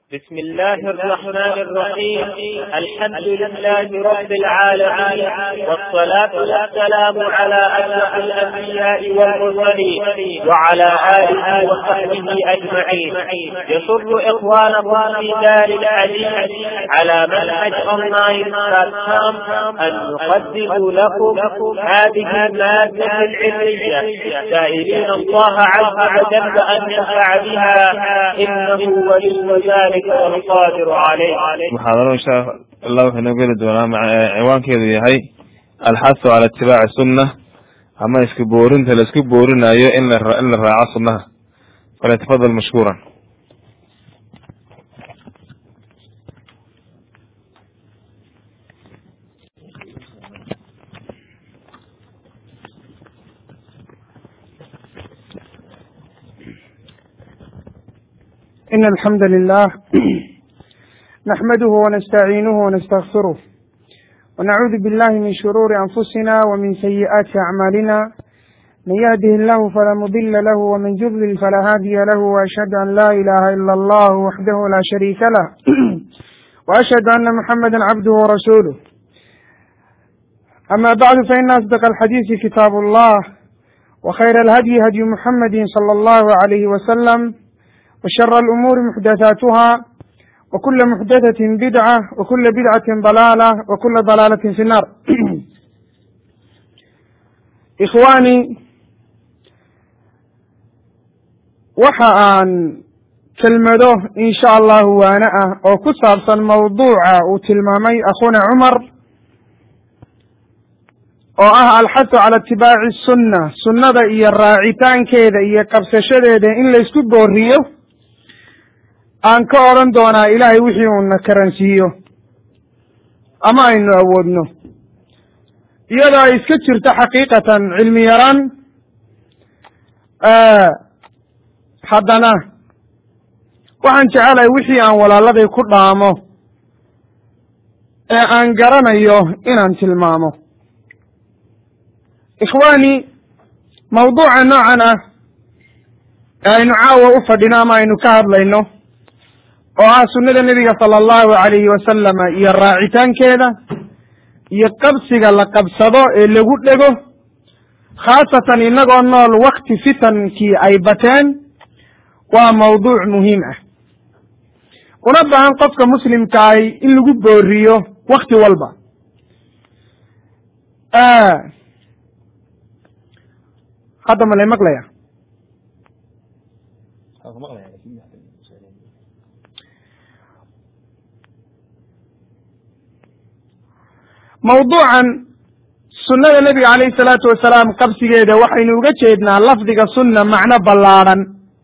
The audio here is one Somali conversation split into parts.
بسم الله الرحمن الرحيم الحمد لله رب العالمين والصلاة والسلام على أشرف الأنبياء والمرسلين وعلى آله وصحبه أجمعين يسر إخوانكم في دار الحديث على منهج أونلاين بلاتفورم أن نقدم لكم هذه المادة العلمية سائلين الله عز وجل أن ينفع بها إنه ولي ذلك muxaadaro insha allah wuxuu inoo geli doonaa ciwaankeedu yahay alxasu cala itibaaci sunna ama iska boorinta la isku boorinayo in la in la raaco sunnaha falyatafadal mashkuuran إن الحمد لله نحمده ونستعينه ونستغفره ونعوذ بالله من شرور أنفسنا ومن سيئات أعمالنا من يهده الله فلا مضل له ومن يضلل فلا هادي له وأشهد أن لا إله إلا الله وحده لا شريك له وأشهد أن محمدا عبده ورسوله أما بعد فإن أصدق الحديث كتاب الله وخير الهدي هدي محمد صلى الله عليه وسلم وشر الأمور محدثاتها وكل محدثة بدعة وكل بدعة ضلالة وكل ضلالة في النار إخواني waxa aan kelmado in sha allahu waana ah oo ku saabsan mawduuca uu tilmaamay akhuna cumar oo ah alxasu cala itibaaci sunna sunnada iyo raacitaankeeda iyo qabsashadeeda in laysku booriyo aan ka odhan doonaa ilaahay wixii uuna karansiiyo ama aynu awoodno iyadoo ay iska jirto xaqiiqatan cilmi yaraan haddana waxaan jecelahay wixii aan walaaladay ku dhaamo ee aan garanayo inaan tilmaamo ikhwaani mawduuca noocan ah ee aynu caawa u fadhino ama aynu ka hadlayno oo ah sunnada nebiga sala allahu calayhi wasalama iyo raacitaankeeda iyo qabsiga la qabsado ee lagu dhego khaasatan innagoo nool wakti fitankii ay bateen waa mawduuc muhiim ah una baahan qofka muslimka ahi in lagu booriyo wakti walba hadda ma lay maqlaya mawduucan sunnada nebiga calayhi salaatu wasalaam qabsigeeda waxaynu uga jeednaa lafdiga sunna macno ballaadhan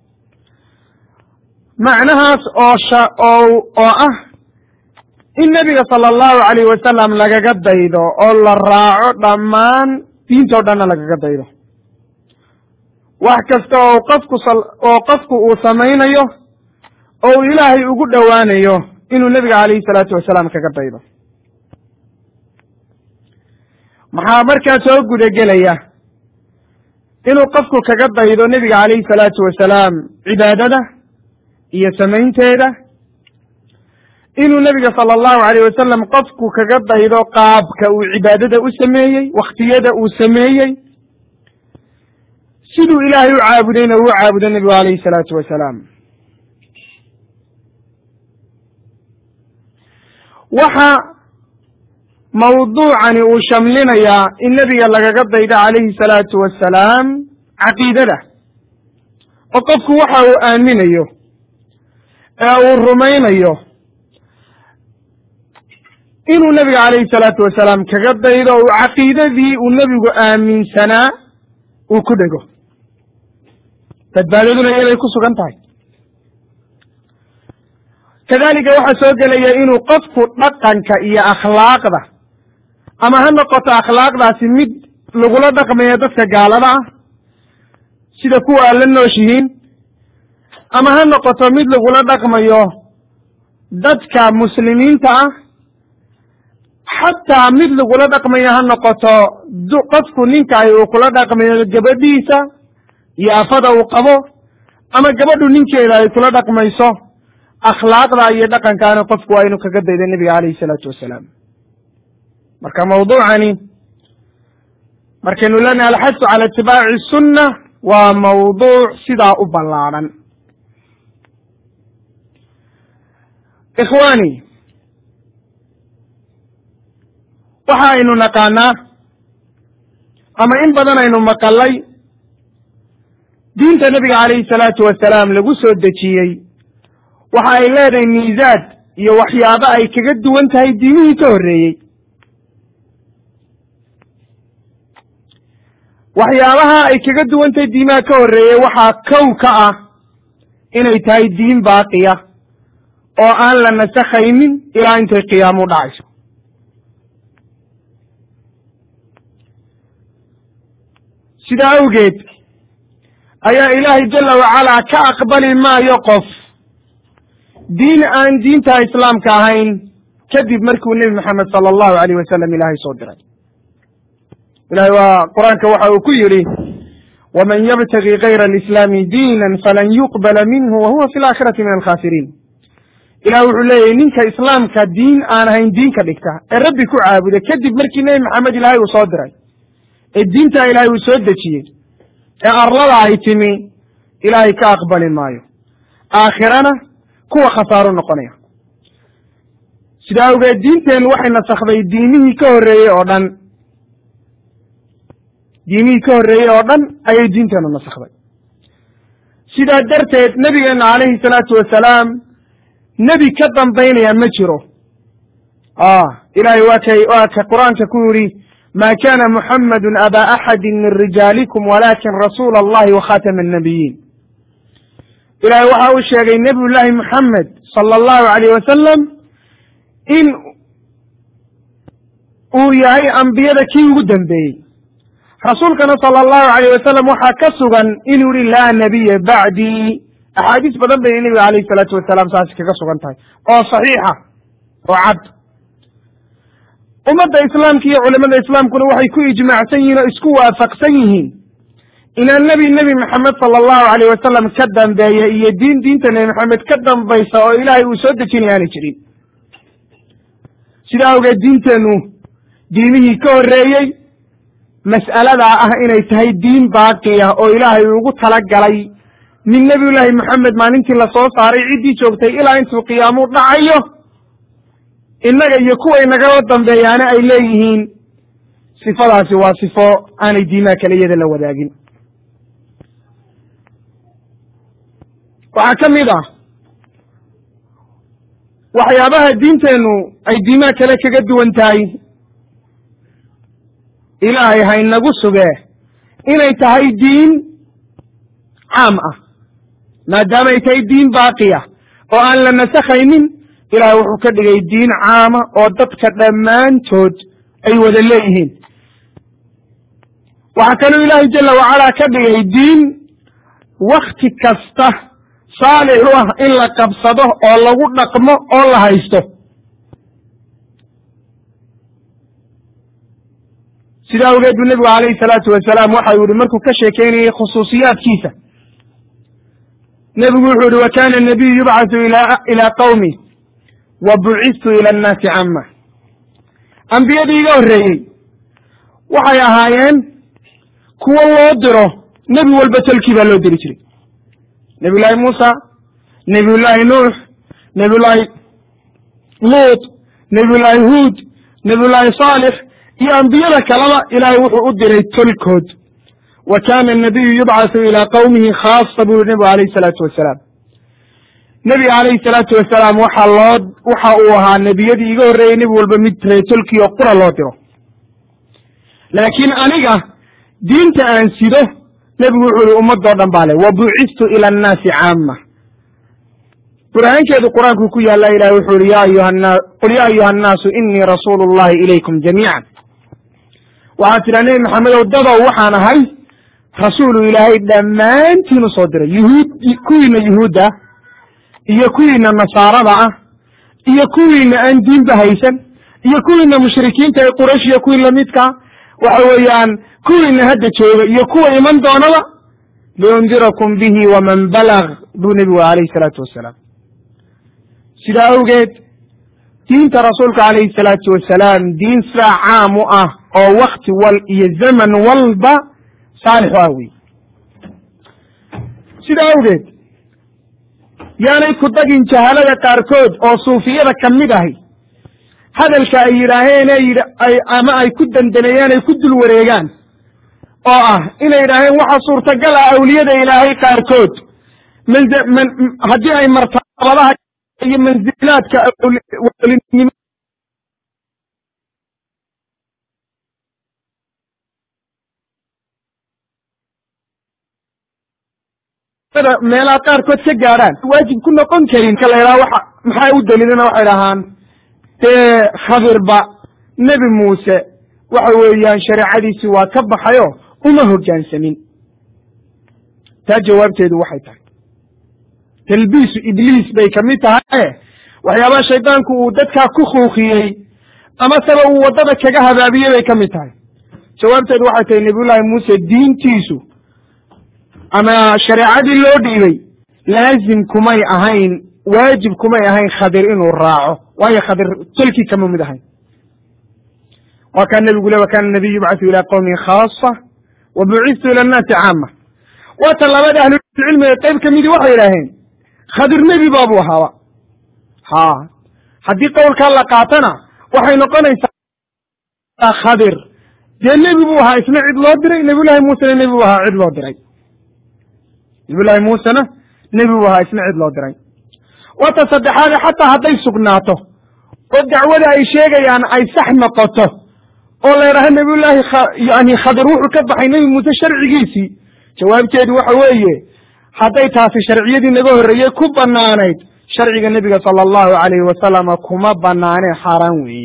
macnahaas oo sha oo oo ah in nebiga sala allahu calayh wasalam lagaga daydo oo la raaco dhammaan diintoo dhanna lagaga daydo wax kasta oo qofku oo qofku uu samaynayo oo uu ilaahay ugu dhowaanayo inuu nebiga calayhi salaatu wasalaam kaga daydo maxaa markaa soo gudagelaya inuu qofku kaga daydo nebiga calayhi salaatu wasalaam cibaadada iyo samaynteeda inuu nebiga sala allahu alayh wasalam qofku kaga daydo qaabka uu cibaadada u sameeyey wakhtiyada uu sameeyey siduu ilaahay u caabudayna uu caabudo nebigu calayhi salaatu wasalaam waxa mawduucani uu shamlinayaa in nebiga lagaga daydo calayhi salaatu wasalaam caqiidada oo qofku waxa uu aaminayo ee uu rumaynayo inuu nebiga calayhi salaatu wasalaam kaga daydo uu caqiidadii uu nebigu aaminsanaa uu ku dhego badbaadaduna iyaday ku sugan tahay kadalika waxaa soo gelaya inuu qofku dhaqanka iyo akhlaaqda ama ha noqoto akhlaaqdaasi mid lagula dhaqmayo dadka gaalada ah sida kuwa aad la nooshihiin ama ha noqoto mid lagula dhaqmayo dadka muslimiinta ah xataa mid lagula dhaqmayo ha noqoto qofku ninkaay uu kula dhaqmayo gabadhiisa iyo afada uu qabo ama gabadhu ninkeeda ay kula dhaqmayso akhlaaqda iyo dhaqankaana qofku waa inuu kaga dayda nebiga calayhi salaatu wasalaam marka mawduucani markaynu leenahay alxasu cala itibaaci sunna waa mawduuc sidaa u ballaadhan ikhwaani waxa aynu naqaanaa ama in badan aynu maqalay diinta nebiga calayhi salaatu wasalaam lagu soo dejiyey waxa ay leedahay miisaad iyo waxyaabo ay kaga duwan tahay diimihii ka horreeyey waxyaabaha ay kaga duwan tahay diimaha ka horreeyey waxaa kow ka ah inay tahay diin baaqiya oo aan la nasakhaynin ilaa intay qiyaamu dhacayso sidaa awgeed ayaa ilaahay jala wacalaa ka aqbali maayo qof diin aan diinta islaamka ahayn kadib markuu nebi maxamed sala allahu alayh wasalam ilaahay soo diray ilahay waa qur-aanka waxa uu ku yidhi waman yabtagi kayra alislaami diinan falan yuqbala minhu wa huwa fi laakhirati min alkhasiriin ilah wuxuu leeyahy ninka islaamka diin aan ahayn diin ka dhigta ee rabbi ku caabuda kadib markii nebi maxamed ilaahay uu soo diray ee diintaa ilaahay uu soo dejiyey ee arlada ay timi ilaahay ka aqbali maayo aakhirana kuwa khasaaru noqonaya sidaa awgeed diinteennu waxay nasakday diimihii ka horreeyey oo dhan diimihii ka horreeyey oo dhan ayay diinteennu nasakday sidaa darteed nebigeenna calayhi salaatu wasalaam nebi ka dambaynaya ma jiro ilahay waa kay waa ka qur-aanka ku yidhi ma kana muxamadu aba axadi min rijaalikum walakin rasuula allahi wakhatama annabiyiin ilahay waxa uu sheegay nebiy llaahi muxamed sala allahu alayh wasalam in uu yahay ambiyada kii ugu dambeeyey rasuulkana sala allahu alayh wasalam waxaa ka sugan inuu yihi laa nabiya bacdii axaadiis badan bay nebiga alayhi salaatu wasalaam saasi kaga sugan tahay oo saxiixa oo cad ummadda islaamka iyo culimada islaamkuna waxay ku ijmaacsan yihiin oo isku waafaqsan yihiin inaan nebi nebi maxamed sala allahu alayh wasalam ka dambeeya iyo diin diinta nebi maxamed ka dambaysa oo ilaahay uu soo dejinaya aanay jirin sidaa awgeed diinteennu diimihii ka horreeyey mas'aladaa ah inay tahay diin baaqiya oo ilaahay ugu talagalay min nebiyullaahi maxamed maalintii lasoo saaray ciddii joogtay ilaa intuu qiyaamu dhacayo innaga iyo kuwa inagala dambeeyaana ay leeyihiin sifadaasi waa sifo aanay diimaha kale iyada la wadaagin waxaa ka mid ah waxyaabaha diinteennu ay diimaha kale kaga duwan tahay ilaahay haynagu sugee inay tahay diin caam ah maadaama ay tahay diin baaqiya oo aan la nasakhaynin ilahay wuxuu ka dhigay diin caama oo dadka dhammaantood ay wada leeyihiin waxaa kaloo ilaahay jala wacalaa ka dhigay diin wakti kasta saalix u ah in la qabsado oo lagu dhaqmo oo la haysto sidaa awgeed buu nebigu calayhi salaatu wasalaam waxa uu yihi markuu ka sheekeynayay khusuusiyaadkiisa nebigu wuxuu yihi wa kana nabiyu yubcathu ilaa qawmi wa bucistu ila annaasi cama ambiyadii iga horreeyey waxay ahaayeen kuwo loo diro nebi walba tolkii baa loo diri jiray nebiyullaahi muusa nebiyullaahi nuux nebiyullaahi luut nebiyullaahi huud nebiyullaahi saalix iyo ambiyada kaleba ilaahay wuxuu u diray tolkood wa kana anabiyu yubcathu ilaa qawmihi khaasa buu yihi nebigu alayhi salaatu wasalaam nebiga calayhi salaatu wasalaam waxa loo waxa uu ahaa nebiyadii iga horreeyey nebi walba mid reetolkii oo qura loo diro laakiin aniga diinta aan sido nebigu wuxuu yihi ummadoo dhan baa le wa bucistu ila annaasi caama burhaankeedu qur-aanku ku yaalla ilahi wuxuu yihi ya ayuha qul ya ayuha annaasu inii rasuulu llahi ilaykum jamiican waxaad tidhaa nebi maxamedow dadow waxaan ahay rasuulu ilaahay dhammaantiin usoo diray yuhuud kuwiina yuhuudda ah iyo kuwiina nasaarada ah iyo kuwiina aan diinba haysan iyo kuwiina mushrikiinta ee quraysh iyo kuwii lamidkaa waxa weeyaan kuwiina hadda jooga iyo kuwa iman doonaba liundirakum bihi waman balag buu nebigu alayhi salaatu wasalaam sidaa awgeed diinta rasuulka calayhi salaatu wasalaam diin sidaa caam u ah oo wakti wal iyo zaman walba saalix u ah wey sidaa awgeed yaanay ku dagin jahalada qaarkood oo suufiyada ka mid ahi hadalka ay yidhaaheen ay ama ay ku dandaneeyaan ay ku dul wareegaan oo ah inay yidhaaheen waxaa suurtagal ah awliyada ilaahay qaarkood haddii ay martabadaha iyo manzilaadka wlinimo meelaha qaarkood ka gaadhaan waajib ku noqon karin ka la yidhaha waxa maxaa u daliilana waxay dhahaan dee khabirba nebi muuse waxa weeyaan shareecadiisi waa ka baxayo uma hoggaansamin taa jawaabteedu waxay tahay talbiisu ibliis bay kamid tahaye waxyaabaha shaydaanku uu dadkaa ku kuukiyey ama saba uu waddada kaga habaabiyey bay ka mid tahay jawaabteedu waxay tahay nebiyullaahi muuse diintiisu ama shareecadii loo dhiibay laazim kumay ahayn waajib kumay ahayn khadir inuu raaco waayo khadir tolkii kama mid ahayn waa kaa nebigu le wa kana nabiyu yubcathu ila qowmin khaasa wa bucistu ila annaasi caama waa tan labada ahlulcilmiga qayb ka midii waxay idhaaheen khadir nebi baabuu ahaaba ha haddii qowlkaa la qaatana waxay noqonaysaa khadir dee nebi buu ahaa isna cid loo diray nebiyullahi muusena nebi buu ahaa cid loo diray nebiyullahi muusena nebi buu ahaa isna cid loo diray wata saddexaade xataa hadday sugnaato oo dacwada ay sheegayaan ay sax noqoto oo la yidhaaho nebiyullaahi yani khadir wuxuu ka baxay nebi muuse sharcigiisii jawaabteedu waxa weeye hadday taasi sharciyadii naga horreeyey ku banaanayd sharciga nebiga sala allahu alayhi wasalama kuma banaanee xaaraan weeye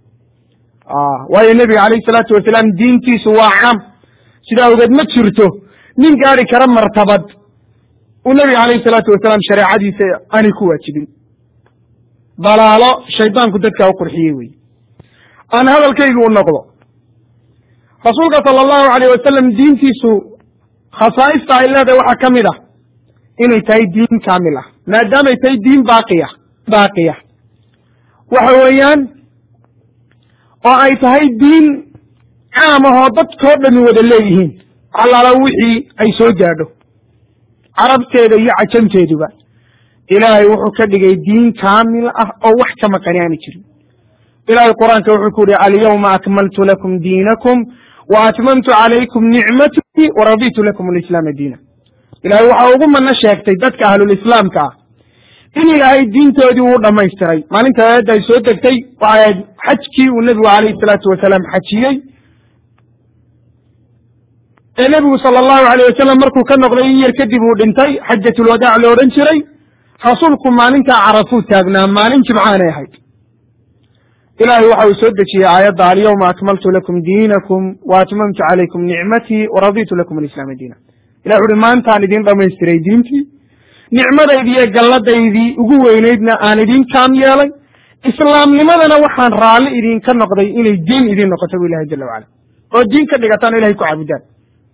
waayo nebiga calayhi salaatu wasalaam diintiisu waa caam sidaa awgeed ma jirto nin gaari kara martabad uu nebiga calayhi salaatu wasalaam shareecadiisa aanay ku waajibin dalaalo shaydaanku dadkaa u qurxiyey wey aan hadalkaygu u noqdo rasuulka sala allahu alayh wasalam diintiisu khasaa'ista ay leedahay waxaa ka mid ah inay tahay diin kaamil ah maadaamay tahay diin baaqiya baaqiya waxa weeyaan oo ay tahay diin caam ahoo dadkoo dhami wada leeyihiin allaala wixii ay soo gaadho carabteeda iyo cajamteeduba ilaahay wuxuu ka dhigay diin kaamil ah oo wax ka maqani aani jirin ilahay qur-aanka wuxuu ku yihi alyawma akmaltu lakum diinakum wa atmamtu calaykum nicmatii waraditu lakum alislaama diina ilahay waxa ugu mano sheegtay dadka ahlulislaamka ah in ilaahay diintoodii uu dhamaystiray maalinta aayadda ay soo degtay waxay ahayd xajkii uu nebigu calayhi salaatu wasalaam xajiyey ee nebigu sala allahu alayh wasalam markuu ka noqday in yar kadib uu dhintay xajatulwadaac lo odhan jiray rasuulku maalintaa carafuu taagnaa maalin jimcaanay ahayd ilahay waxa uu soo dejiyey aayadda alyawma akmaltu lakum diinakum wa atmamtu calaykum nicmatii waraditu lakum alislaama diina ilahi wuxuuhi maantaan idin dhamaystiray diintii nicmadaydii iyo galladaydii ugu weynaydna aan idin kaam yeelay islaamnimadana waxaan raalli idinka noqday inay diin idin noqoto bu ilahi jala wacala oo diin ka dhigataan o ilahay ku caabudaan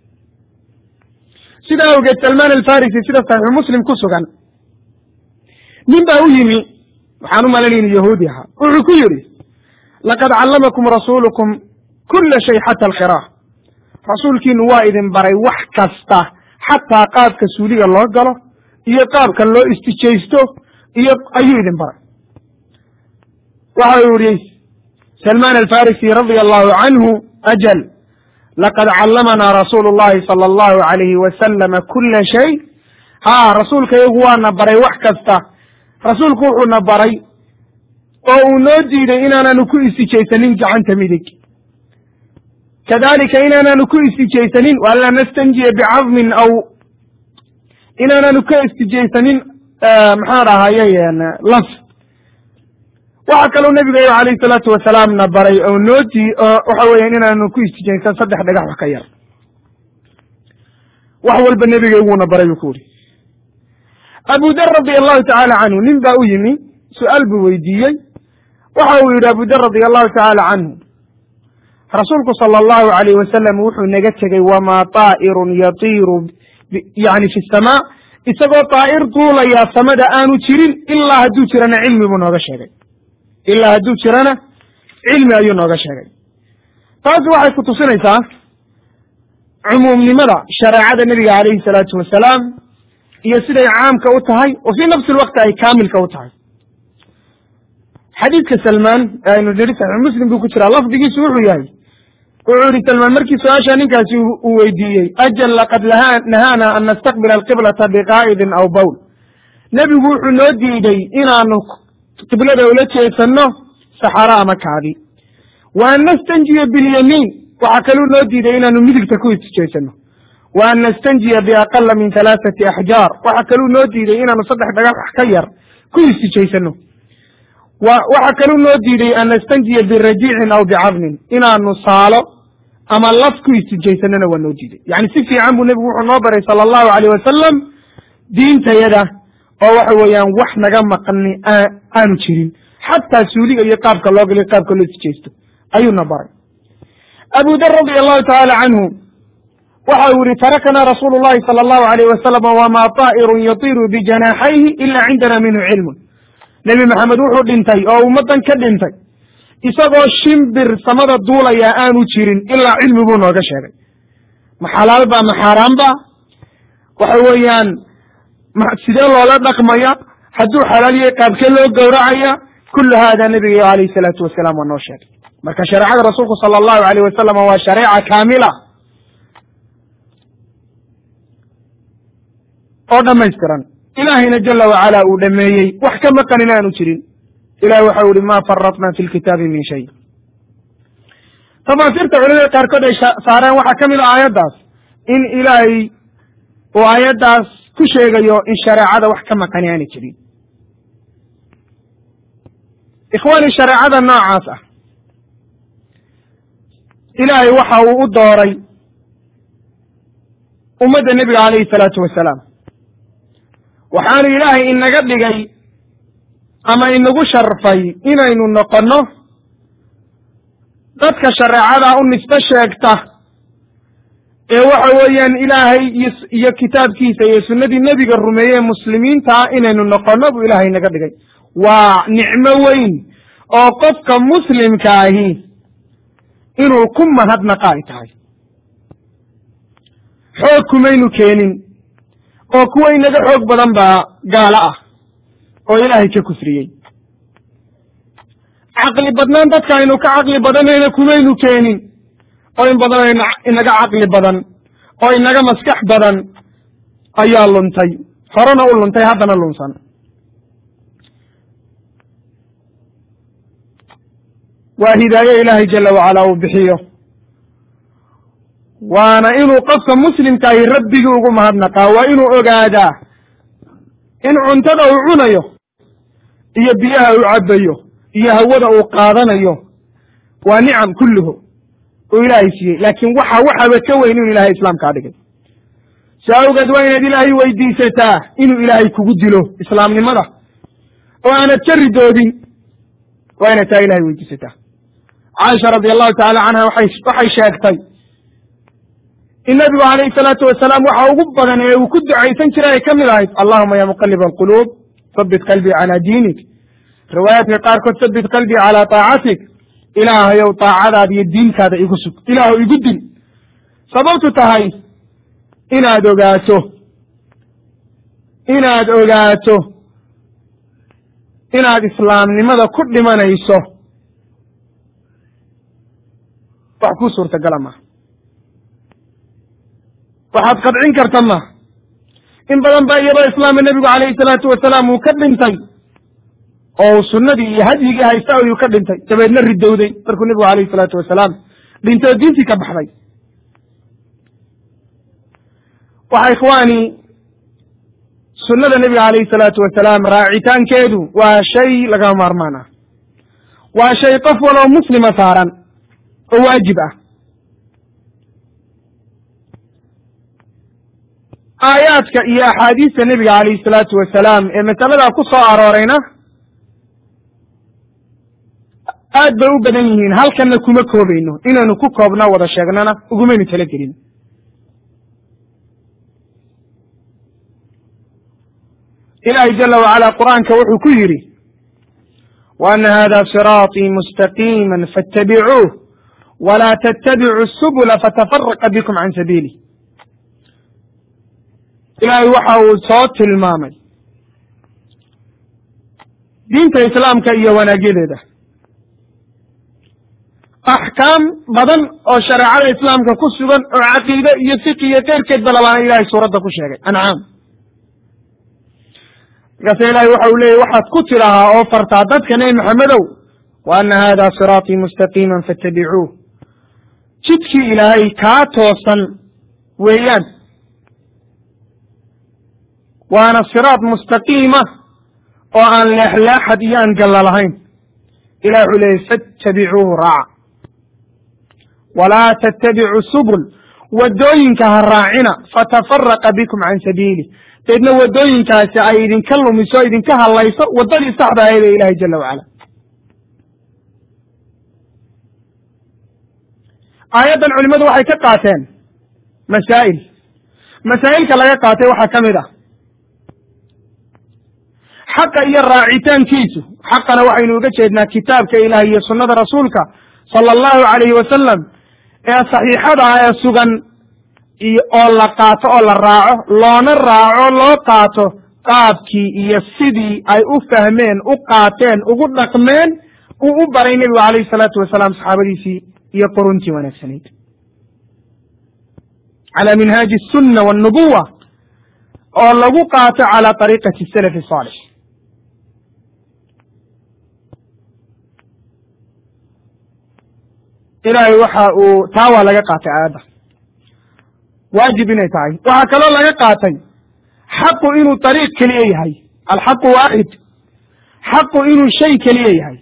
sidaa awgeed salmaan alfarisi sida saxiixu muslim ku sugan nin baa u yimi waxaan u malanay inu yahuudi ahaa wuxuu ku yidhi laqad callamakum rasuulukum kula shay xata alkhiraah rasuulkiinu waa idin baray wax kasta xataa qaabka suuliga loo galo iyo qaabka loo istijaysto iyo ayuu idin baray waxa uu yihi salmaan alfarisi radia allahu canhu ajal laqad callamanaa rasuulu llahi sala allahu alayhi wasalama kula shay ha rasuulka iyagu waana baray wax kasta rasuulku wuxuuna baray oo uu noo diiday inaanaanu ku istijaysanin gacanta midig kadalika inaanaanu ku istijaysanin waanlaa nastanjiya bicadmin aw inaanaanu ka istijaysanin maxaan dhahaye laf waxa kaloo nebiga alayhi salaatu wasalaamna baray oo noo dii waxa weeyaan inaanu ku istijaysan saddex dhagax wax ka yar wax walba nebiga iguuna baray buu ku uri abu dar radia allahu tacaala canhu nin baa u yimi su-aal buu weydiiyey waxa uu yidhi abu dar radia allahu tacaala canhu rasuulku sala allahu alayh wasalam wuxuu naga tegey wamaa taa'irun yatiiru yani fi samaa isagoo daa'ir duulaya samada aanu jirin ilaa hadduu jirana cilmi buu nooga sheegay ilaa hadduu jirana cilmi ayuu nooga sheegay taasi waxay ku tusinaysaa cumuumnimada shareecada nebiga calayhi salaatu wasalaam iyo siday caamka u tahay oo fii nafsi lwaqti ay kaamilka u tahay xadiidka salmaan ee aynu nidhi saxiix muslim buu ku jiraa lafdigiisu wuxuu yahay wuxuu yihi salmaan markii su-aasha ninkaasi uu weydiiyey ajal laqad nahaana an nastaqbila alqiblata biqaa'idin aw bowl nebigu wuxuu noo diiday inaanu qiblada ula jeesanno saxaro ama kaadi wa an nastanjiya bilyamiin waxaa kaluu noo diiday inaanu midigta ku isjeesano wa an nastanjiya biaqala min halaaثati axjaar waxaa kaluu noo diiday inaanu saddex dhagax ka yar ku istijaysano waxaa kaluu noo diiday an nastanjiya birajiicin aw bicadnin inaanu saalo ama laf ku istijaysanona waa noo diiday yani si fiican buu nebigu wuxuu noo baray sala allahu alayh wasalam diintayada oo waxa weeyaan wax naga maqani aanu jirin xataa suuliga iyo qaabka loo galiyo qaabka loo istijaysto ayuuna baray abu dar radia allahu tacaala canhu waxa uu yihi tarakana rasuulu llahi sala allahu alayh wasalam wamaa taa'irun yatiru bijanaaxayhi ila cindana minhu cilmun nebi maxamed wuxuu dhintay oo ummaddan ka dhintay isagoo shimbir samada duulaya aanu jirin ilaa cilmi buu nooga sheegay ma xalaal ba ma xaaraan ba waxa weeyaan sidee loola dhaqmaya hadduu xalaal yahay qaabkee loo gowracaya kullu hada nebiga alayhi salaatu wasalaam waa noo sheegay marka shareecada rasuulku sala allahu alayh wasalam waa shareeca kaamila oo dhamaystiran ilaahayna jala wacala uu dhameeyey wax ka maqanin aanu jirin ilahi waxau ihi ma faratna fi lkitaabi min shay tafaasiirta culimada qaarkood ay saareen waxaa ka mid a aayaddaas in ilaahay uu aayaddaas ku sheegayo in shareecada wax ka maqani aana jirin ikhwaani shareecada noocaas ah ilaahay waxa uu u dooray ummadda nebiga calayhi salaatu wasalaam waxaanu ilaahay inaga dhigay ama inagu sharfay inaynu noqonno dadka shareecada u nisbo sheegta ee waxa weeyaan ilaahay iyo kitaabkiisa iyo sunnadii nebiga rumeeye muslimiintaa inaynu noqonno buu ilaahay inaga dhigay waa nicmo weyn oo qofka muslimka ahi inuu ku mahadnaqa ay tahay xoog kumaynu keenin oo kuwa inaga xoog badan baa gaalo ah oo ilaahay ka kufriyey caqli badnaan dadka aynu ka caqli badanayna kumaynu keenin oo in badan inaga caqli badan oo inaga maskax badan ayaa luntay horena u luntay haddana lunsan waa hidaaye ilaahay jala wacala uu bixiyo waana inuu qofka muslimkaahi rabbigii ugu mahadnaqaa waa inuu ogaadaa in cuntada uu cunayo iyo biyaha uu cabbayo iyo hawada uu qaadanayo waa nicam kulluhu uu ilaahay siiyey laakiin waxa waxaba ka weyn inuu ilaahay islaamkaa dhigay si awgeed waa inaad ilaahay weydiisataa inuu ilaahay kugu dilo islaamnimada oo aanad ka ridoodin waa inaad taa ilahay weydiisataa caaisha radi allahu tacala canha waxay waxay sheegtay in nabigu calayhi salaatu wasalaam waxa ugu badan ee uu ku ducaysan jiray ay ka mid ahayd allahuma ya muqalib alquluub habit qalbii calaa diinik riwaayaadka qaarkood habit qalbii calaa taacatik ilaahayow taacadaada iyo diintaada igu sug ilaahu igu dil sababtu tahay inaad ogaato inaad ogaato inaad islaamnimada ku dhimanayso wax kuu suurtagala maha waxaad qadcin karta ma in badan ba iyadoo islaama nebigu calayhi salaatu wasalaam uu ka dhintay oo sunnadii iyo hadyigii haysta ayuu ka dhintay dabeedna ridowday markuu nebigu calayhi salaatu wasalaam dhintay oo diintii ka baxday waxa ikhwaani sunnada nebiga calayhi salaatu wasalaam raacitaankeedu waa shay lagama maarmaan ah waa shay qof waloo muslima saaran oo waajib ah aayaadka iyo axaadiista nebiga calayhi salaatu wasalaam ee masaladaa ku soo aroorayna aad bay u badan yihiin halkanna kuma koobayno inaynu ku koobna wada sheegnana ugumaynu talagelin ilaahay jala wacala qur'aanka wuxuu ku yidhi wa ana hada siraaطii mustaqiima faاtabicuuh wla tttabicu subula fatafaraqa bikum can sabiili ilaahay waxa uu soo tilmaamay diinta islaamka iyo wanaagyadeeda axkaam badan oo shareecada islaamka ku sugan oo caqiide iyo fiqi iyo keyrkeedba labaana ilahay suuradda ku sheegay ancaam markaasa ilahay waxa uu leeyay waxaad ku tidhahaa oo fartaa dadka nebi maxamedow wa ana hada siraaطii mustaqiima faاtabicuuh jidkii ilaahay kaa toosan weeyaan waana siraad mustaqiima oo aan leexleexad iyo aan galla lahayn ilah wuxuu leeyay fattabicuuhu raaca walaa tattabicu subul waddooyinka ha raacina fatafaraqa bikum can sabiili deedna waddooyinkaasi ay idinka lumiso idinka hadlayso waddadii saxda ahayd ee ilahay jala wacala aayaddan culimadu waxay ka qaateen masaa'il masaa'ilka laga qaatay waxaa ka mid ah xaqa iyo raacitaankiisu xaqana waxaynu uga jeednaa kitaabka ilaah iyo sunnada rasuulka sala allahu calayhi wasalam ee saxiixada ah ee sugan iyo oo la qaato oo la raaco loona raaco loo qaato qaabkii iyo sidii ay u fahmeen u qaateen ugu dhaqmeen uu u baray nebigu calayhi salaatu wasalaam saxaabadiisii iyo quruntii wanaagsanayd cala minhaaji asunna walnubuwa oo lagu qaato cala ariiqati salafi saalix ilaahay waxa uu taa waa laga qaatay aayadda waajib inay tahay waxaa kaloo laga qaatay xaqu inuu ariiq keliya yahay alxaqu waaxid xaqu inuu shay keliya yahay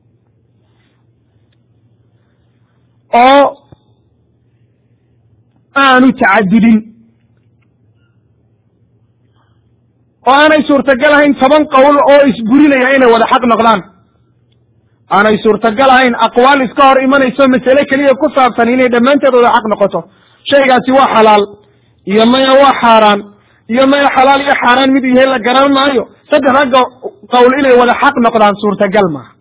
oo aanu tacadudin oo aanay suurtagal ahayn toban qowl oo isburinaya inay wada xaq noqdaan aanay suurtagal ahayn aqwaal iska hor imanayso masale keliya ku saabsan inay dhammaanteed wada xaq noqoto shaygaasi waa xalaal iyo maya waa xaaraan iyo maya xalaal iyo xaaraan mid yahay la garan maayo saddex ragga qowl inay wada xaq noqdaan suurtagal maaha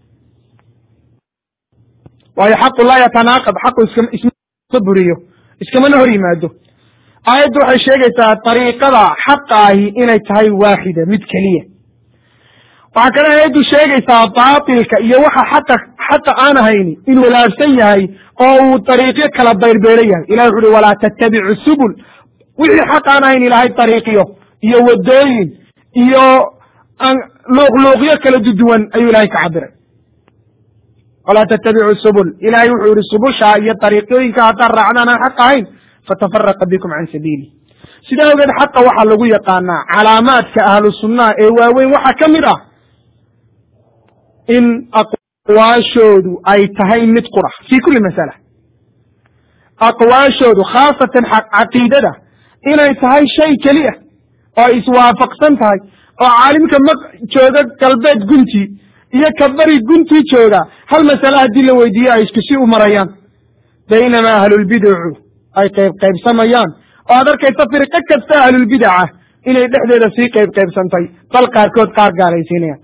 waayo xaqu laa yatanaaqad xaqu iska isma buriyo iskamana hor yimaado aayaddu waxay sheegaysaa dariiqada xaqa ahi inay tahay waaxida mid keliya waxaa kale aayaddu sheegaysaa baatilka iyo waxa xaqa xaqa aan ahayni inuu walaabsan yahay oo uu dariiqyo kala bayrbeero yahay ilahi wuxu uhi walaa tattabicu subul wixii xaq aan ahayn ilaahay dariiqyo iyo waddooyin iyo luuqluuqyo kala duduwan ayuu ilahay ka cabiray walaa tattabicu subul ilahay wuxuu yihi subusha iyo dariiqyooyinka haddaad raacdaan aan xaq ahayn fatafaraqa bikum can sabiili sidaa ogeed xaqa waxaa lagu yaqaanaa calaamaadka ahlu sunnaha ee waaweyn waxaa ka mid ah in aqwaashoodu ay tahay mid qura fi kuli masala aqwaashoodu khaasatan caqiidada inay tahay shay keliya oo iswaafaqsan tahay oo caalimka ma jooga galbeed guntii iyo ka bari guntii jooga hal masale haddii la weydiiyo ay isku si u marayaan baynamaa ahlulbidacu ay qayb qaybsamayaan oo aad arkaysa firqo kasta ahlulbidaca inay dhexdeeda sii qayb qaybsantay bal qaarkood qaar gaalaysiinayaan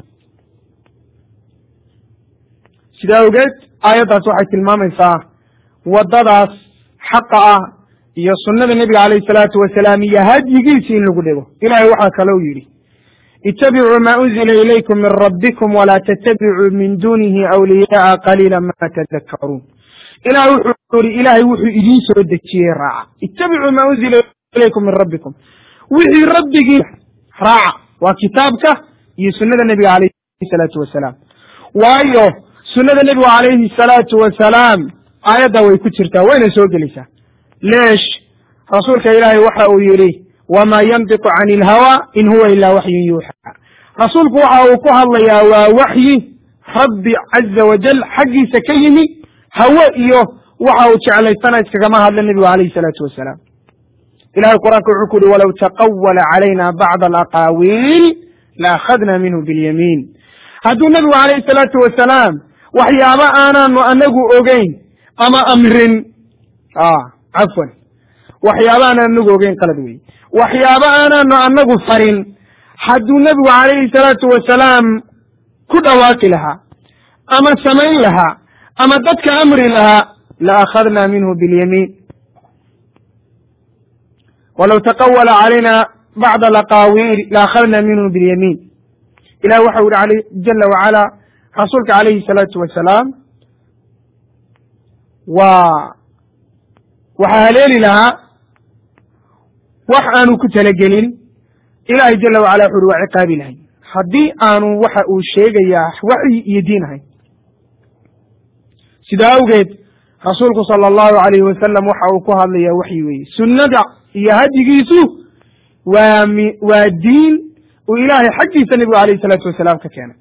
sidaa ogeed aayaddaas waxay tilmaamaysaa waddadaas xaqa ah iyo sunnada nebiga calayhi salaatu wasalaam iyo hadyigiisi in lagu dhego ilahay waxaa kalou yidhi ittabicuu ma unzila ilaykum min rabbikum walaa tattabicuu min dunihi awliyaaa qaliila ma tadakkaruun ilah wuxuu yihi ilaahay wuxuu idiin soo dejiyey raaca ittabicuu ma unzila ilaykum min rabbikum wixii rabbigii raaca waa kitaabka iyo sunnada nebiga calayhi salaatu wasalaam waayo sunnada nebigu calayhi salaatu wasalaam aayaddaa way ku jirtaa wayna soo gelaysaa leesh rasuulka ilaahay waxa uu yidhi wamaa yantiqu cani ilhawa in huwa ilaa waxyun yuuxa rasuulku waxa uu ku hadlayaa waa waxyi rabbi caza wajal xaggiisa ka yimi hawe iyo waxa uu jeclaysana iskagama hadla nebigu calayhi salaatu wasalaam ilahay qur-aanka wuxuu ku yihi walow taqawala calayna bacda alaqaawiil la akhadna minhu bilyamiin hadduu nebigu calayhi salaatu wasalaam waxyaaba aanaanu anagu ogeyn ama amrin cafwan waxyaaba aanan anagu ogeyn qalad wey waxyaaba aanaanu anagu farin hadduu nebigu calayhi salaatu wasalaam ku dhawaaqi lahaa ama samayn lahaa ama dadka amri lahaa la akhadna minhu biاlyamiin walow taqawala calayna bacda laqaawiil la akhadna minhu biاlyamiin ilah waxau yihi jala wacala rasuulka calayhi salaatu wasalaam waa waxaa haleeli lahaa wax aanu ku talagelin ilaahay jala wacala wuxu uhi waa ciqaabi lahay haddii aanu waxa uu sheegayaa waxyi iyo diin ahayn sida awgeed rasuulku sala allahu alayhi wasalam waxa uu ku hadlayaa waxyi weeye sunnada iyo hadyigiisu waa mi waa diin uu ilaahay xaggiisa nebigu alayh isalaatu wasalaam ka keenay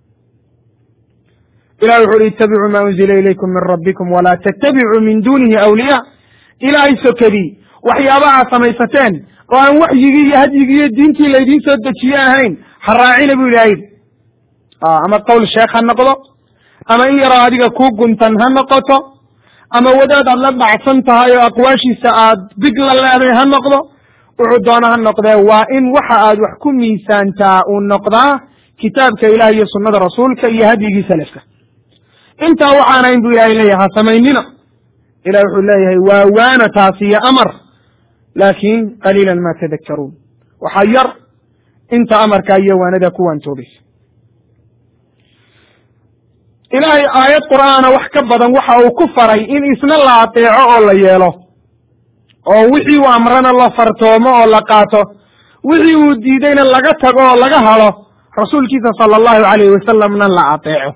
ilahi wuxu uhi ittabicuu ma unzila ilaykum min rabbikum walaa tattabicuu min dunihi awliyaa ilaahay sokadii waxyaabaha samaysateen oo aan waxyigii iyo hadyigii iyo diintii laydiin soo dejiye ahayn ha raacina bu ilahay ama qowl sheekh ha noqdo ama in yaroo adiga kuu guntan ha noqoto ama wadaad aad la dhacsan tahay oo aqwaashiisa aad big la leeday ha noqdo wuxuu doona ha noqdee waa in waxa aad wax ku miisaantaa uu noqdaa kitaabka ilaah iyo sunnada rasuulka iyo hadyigii salafka intaa waxaanayn bu ilahay leeyahay ha samaynina ilah wuxuu leeyahay waa waana taasi iyo amar laakin qaliila ma tadakkaruun waxaa yar inta amarkaa iyo waanada ku waantoobaysa ilaahay aayad qur'aana wax ka badan waxa uu ku faray in isna la ateeco oo la yeelo oo wixii uu amrana la fartoomo oo la qaato wixii uu diidayna laga tago oo laga halo rasuulkiisa sala allahu alayhi wasalamna la ateeco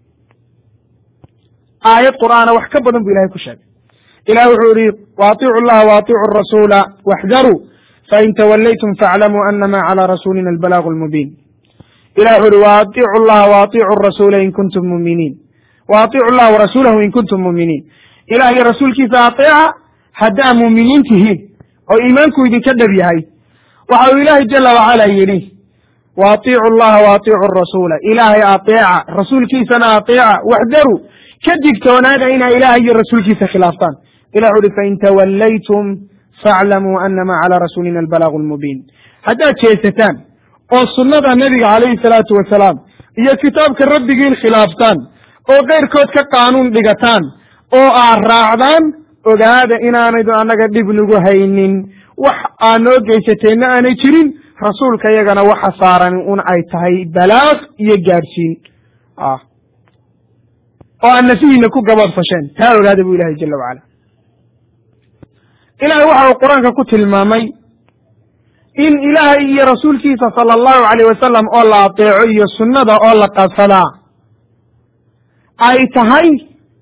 aayad qur'aana wax ka badan bu ilahay ku sheegay ilah wuxuu yihi waatiicu llaha waatiicu rasuula waxdaruu fain tawallaytum faaclamuu anama calى rasulina albalagu lmubiin ilah wuxu uhi waatiicu llaha waatiicu rasuula in kuntum muminiin waatiicu llaha warasuulahu in kuntum muminiin ilah iyo rasuulkiisa ateeca haddaa muuminiin tihiin oo iimaanku idinka dhab yahay waxa uu ilaahay jala wacala yidhi waatiicu llaha waatiicu rasuula ilaahay ateeca rasuulkiisana ateeca waxdaruu ka digtoonaada inaa ilaahay iyo rasuulkiisa khilaaftaan ilah wuxu uhi fain tawallaytum faaclamuu anama calى rasuulina albalagu lmubiin haddaad jeesataan oo sunnada nebiga calayhi salaatu wasalaam iyo kitaabka rabbigiin khilaaftaan oo keyrkood ka qaanuun dhigataan oo aad raacdaan ogaada inaanaydu annaga dhib nagu haynin wax aad noo geysateenna aanay jirin rasuulka iyagana waxa saaran un ay tahay balaaq iyo gaadhsiin oo aad nafihiina ku gabadfasheen taa ogaada bu ilahay jala wacala ilahay waxa uu qur-aanka ku tilmaamay in ilaahay iyo rasuulkiisa sala allahu alayh wasalam oo la ateeco iyo sunnada oo la qabsadaa ay tahay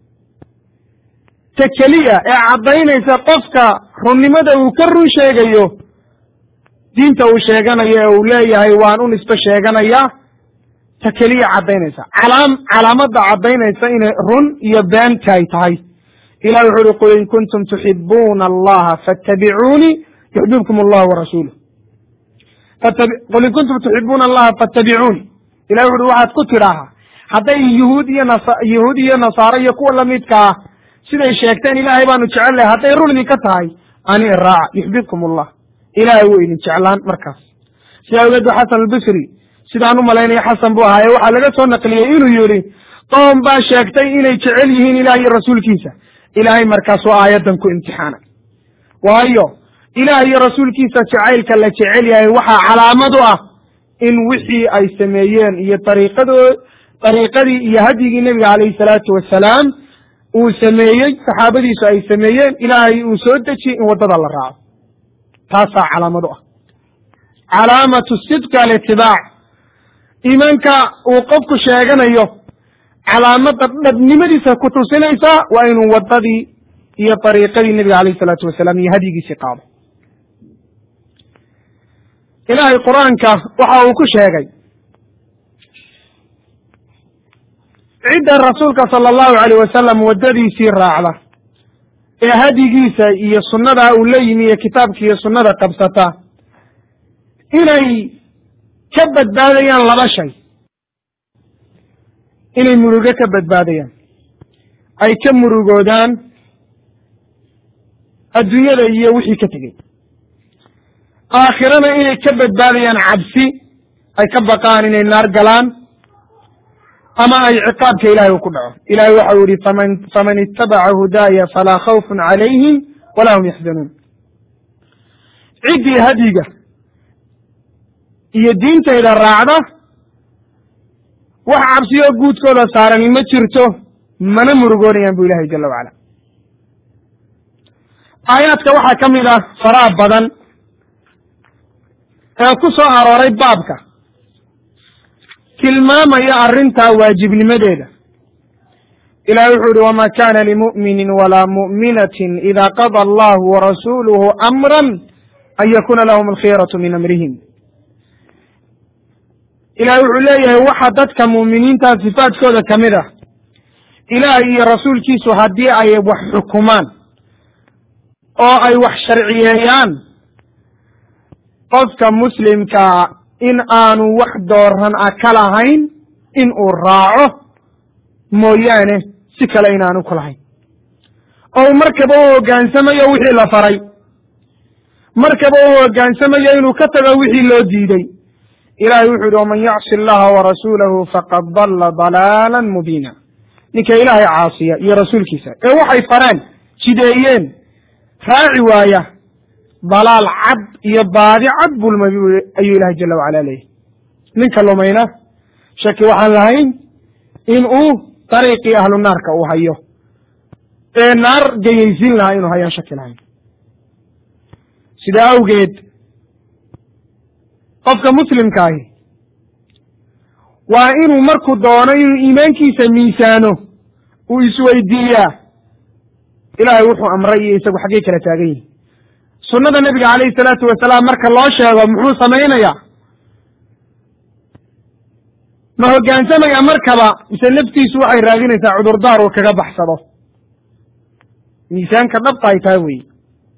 ta keliya ee caddaynaysa qofka runnimada uu ka run sheegayo diinta uu sheeganayo ee uu leeyahay waan u nisbe sheeganayaa ta keliya caddaynaysa calaam calaamadda caddaynaysa inay run iyo beenta ay tahay ilah wuxu uhi qul in kuntum tuxibuuna allaha fattabicuunii yuxbibkum allahu warasuuluh qul in kuntum tuxibuuna allaha fattabicuuni ilah wuxu uhi waxaad ku tidhaahaa hadday yuhuud iyo nas yuhuud iyo nasaaro iyo kuwa lamidka ah siday sheegteen ilaahay baanu jecel lahay hadday run idinka tahay ani iraaca yuxbibkum allah ilaahay wuu idin jeclaan markaas sida awgeed ba xasan albasri sidaan u malaynaya xasan buu ahaaye waxaa laga soo naqliyey inuu yidhi qoom baa sheegtay inay jecel yihiin ilaah iyo rasuulkiisa ilaahay markaasuu aayaddan ku imtixaanay waayo ilaah iyo rasuulkiisa jacaylka la jecel yahay waxaa calaamad u ah in wixii ay sameeyeen iyo ariiqado dariiqadii iyo hadyigii nebiga calayhi salaatu wasalaam uu sameeyey saxaabadiisu ay sameeyeen ilaahay uu soo dejiyey in waddada la raaco taasaa calaamad u ah calaamatu sidqi alitibaac iimaanka uu qofku sheeganayo calaamadda dhabnimadiisa ku tusinaysaa waa inuu waddadii iyo dariiqadii nebiga calayhi salaatu wasalaam iyo hadyigiisii qaado ilaahay qur-aanka waxa uu ku sheegay cidda rasuulka sala allahu alayh wasalam waddadiisii raacda ee hadyigiisa iyo sunnadaa uu la yimi iyo kitaabka iyo sunnada qabsata inay ka badbaadayaan laba shay inay murugo ka badbaadayaan ay ka murugoodaan adduunyada iyo wixii ka tegey aakhirana inay ka badbaadayaan cabsi ay ka baqaan inay naar galaan ama ay ciqaabka ilahay uu ku dhaco ilahay waxau yihi faman faman itabaca hudaaya falaa khawfun calayhim walaa hum yaxzanuun ciddii hadyiga iyo diintayda raacda wax cabsiyo guudkooda saarani ma jirto mana murugoonayaan bu ilahay jala wacala aayaadka waxaa ka mid ah faraha badan ee ku soo arooray baabka tilmaamaya arrintaa waajibnimadeeda ilahi wuxuu yihi wama kana limu'minin walaa mu'minatin ida qada allahu warasuluhu amran an yakuna lahum alkhiyaratu min amrihim ilahi wuxuu leeyahay waxa dadka mu'miniinta sifaadkooda ka mid ah ilaah iyo rasuulkiisu haddii ay wax xukumaan oo ay wax sharciyeeyaan qofka muslimkaa in aanu wax dooran a ka lahayn in uu raaco mooyaane si kale inaanu ku lahayn oo markaba u hoggaansamayo wixii la faray markaba u hoggaansamayo inuu ka tago wixii loo diiday ilahay wuxuu yihi waman yacsi allaha warasuulahu faqad dalla dalaala mubiina ninka ilaahay caasiya iyo rasuulkiisa ee waxay fareen jideeyeen raaci waaya dalaal cad iyo baadi cad bulmay ayuu ilahay jala wacala leeyahy ninka lumayna shaki waxaan lahayn in uu dariiqii ahlu naarka uu hayo ee naar geyaysiin lahaa inuu hayaan shaki lahayn sidaa awgeed qofka muslimkaahi waa inuu markuu doono inuu iimaankiisa miisaano uu isweydiiyaa ilaahay wuxuu amray iyo isagu xaggay kala taagan yihin sunnada nebiga calayhi salaatu wasalaam marka loo sheego muxuu samaynayaa ma hoggaansamaya markaba mise naftiisu waxay raadinaysaa cudurdaar uu kaga baxsado miisaanka dhabta ay tahay weyi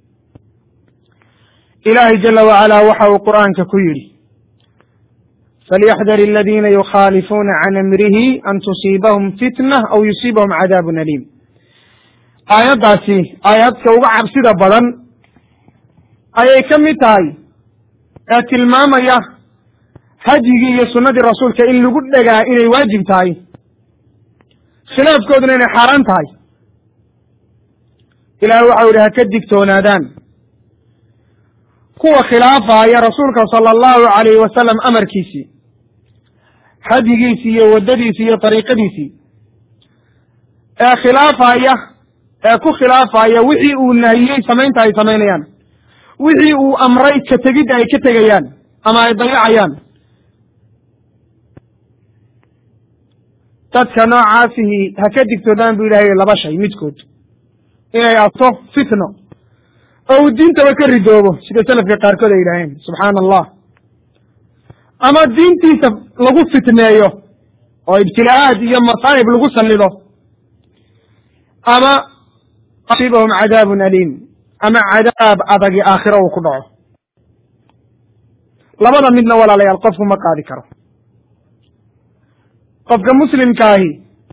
ilaahay jala wacalaa waxa uu qur'aanka ku yidhi falyaxdar aladiina yukhaalifuuna can amrihi an tusiibahum fitna aw yusiibahum cadaabun aliim aayaddaasi aayadka uga cabsida badan ayay ka mid tahay ee tilmaamaya hadyigii iyo sunnadii rasuulka in lagu dhegaa inay waajib tahay khilaafkooduna inay xaaraan tahay ilahay waxau yihi ha ka digtoonaadaan kuwa khilaafaya rasuulka sala allahu calayhi wasalam amarkiisii hadyigiisii iyo waddadiisii iyo dariiqadiisii ee khilaafaya ee ku khilaafaya wixii uu nahiyey samaynta ay samaynayaan wixii uu amray ka tegidda ay ka tegayaan ama ay dayacayaan dadka noocaasihi ha ka digtoodaan bu ilahay laba shay midkood inay ato fitno oo uu diintaba ka ridoobo sida selafka qaarkood ay yidhaaheen subxaana allah ama diintiisa lagu fitneeyo oo ibtilaa'aad iyo masaa'ib lagu sallido ama asiibahum cadaabun aliim ama cadaab adagi aakhiro uu ku dhaco labada midna walaalayaal qofku ma qaadi karo qofka muslimkaahi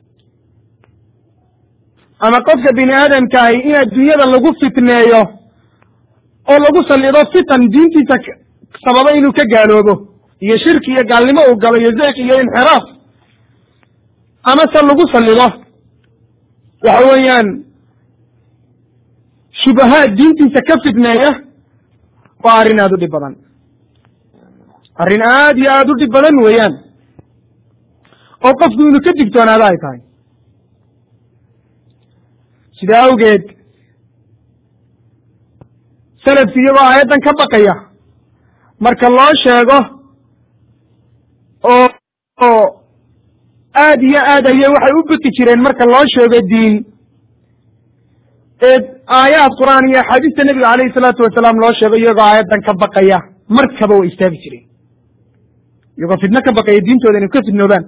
ama qofka bini aadamkaahi in adduunyada lagu fitneeyo oo lagu sallido fitan diintiisa sababa inuu ka gaaloobo iyo shirki iyo gaalnimo uu galo iyo zeeq iyo inxiraaf ama se lagu sallido waxa weeyaan shubahaad diintiisa ka fitneeya waa arrin aada u dhib badan arrin aad iyo aada u dhib badan weeyaan oo qofku inuu ka digtoonaado ay tahay sidaa awgeed salafki iyagoo aayaddan ka baqaya marka loo sheego oo oo aad iyo aad ayay waxay u baqi jireen marka loo sheego diin ee aayaad qur'aan iyo axaadiista nebiga calayhi salaatu wasalaam loo sheego iyagoo aayaddan ka baqaya markaba way istaagi jireen iyagoo fidno ka baqaya diintooda inay ka fidnoobaan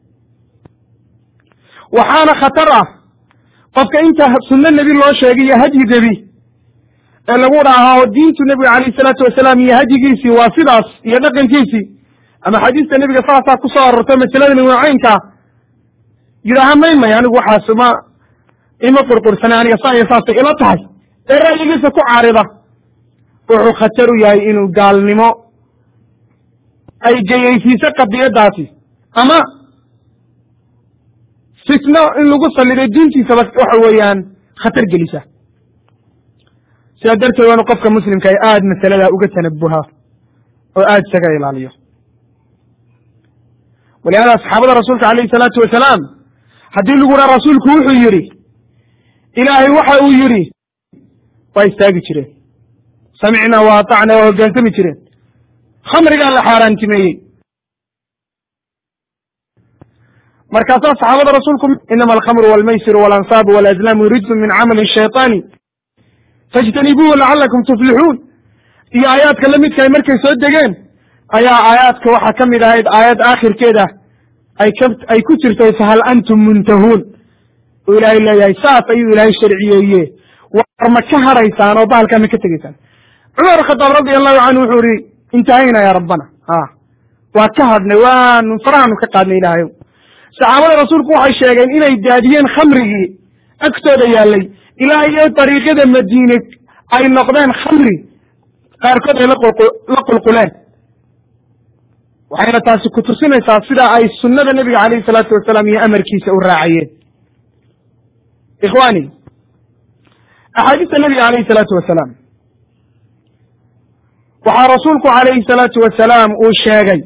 waxaana khatar ah qofka inta sunno nebi loo sheegay iyo hadyi nebi ee lagu dhaaho diintu nebiga calayhi salaatu wasalaam iyo hadyigiisii waa sidaas iyo dhaqankiisii ama xadiista nebiga saasaa ku soo arortay masaladani waa caynkaa yidhaaha may may anigu waxaas ma ima qurqursana aniga saa iyo saasay ila tahay ee ra'yigiisa ku caarida wuxuu khatar u yahay inuu gaalnimo ay geyaysiiso qadiyadaasi ama fitno in lagu saliday diintiisaba waxa weeyaan khatar gelisa sidaa darteed waanu qofka muslimka ay aada masaladaa uga tanabuha oo aada isaga ilaaliyo walihaada saxaabada rasuulka alayhi salaatu wasalaam haddii lagu raa rasuulku wuxuu yidhi ilaahay waxa uu yidhi waa istaagi jireen samicna wa atacna waa hoggaansami jireen khamrigaa la xaaraantimeeyey markaasaa saxaabada rasuulku inama alkhamru walmaysiru walansaabu walazlaamu rijsun min camali shayطaani fاjtanibuuhu lacalakum tuflixuun iyo aayaadka la midkaay markay soo degeen ayaa aayaadka waxaa ka mid ahayd aayad aakhirkeeda ay ka ay ku jirtay fahal antum muntahuun oo ilaahay leeyahay saas ayuu ilaahay sharciyeeye war ma ka haraysaan oo bahalkaa ma ka tegeysaan cumar khadaab radi allahu canhu wuxuu ihi intahayna ya rabbana a waa ka hadhnay waanu farahaanu ka qaadnay ilaahayow saxaabada rasuulku waxay sheegeen inay daadiyeen khamrigii agtooda yaallay ilaa iyo dariiqyada madiine ay noqdeen khamri qaarkood ay la qulquleen waxayna taasi ku tusinaysaa sida ay sunnada nebiga calayhi salaatu wasalaam iyo amarkiisa u raacayeen ikhwani axaadiista nebiga calayhi salaatu wasalaam waxaa rasuulku calayhi salaatu wasalaam uu sheegay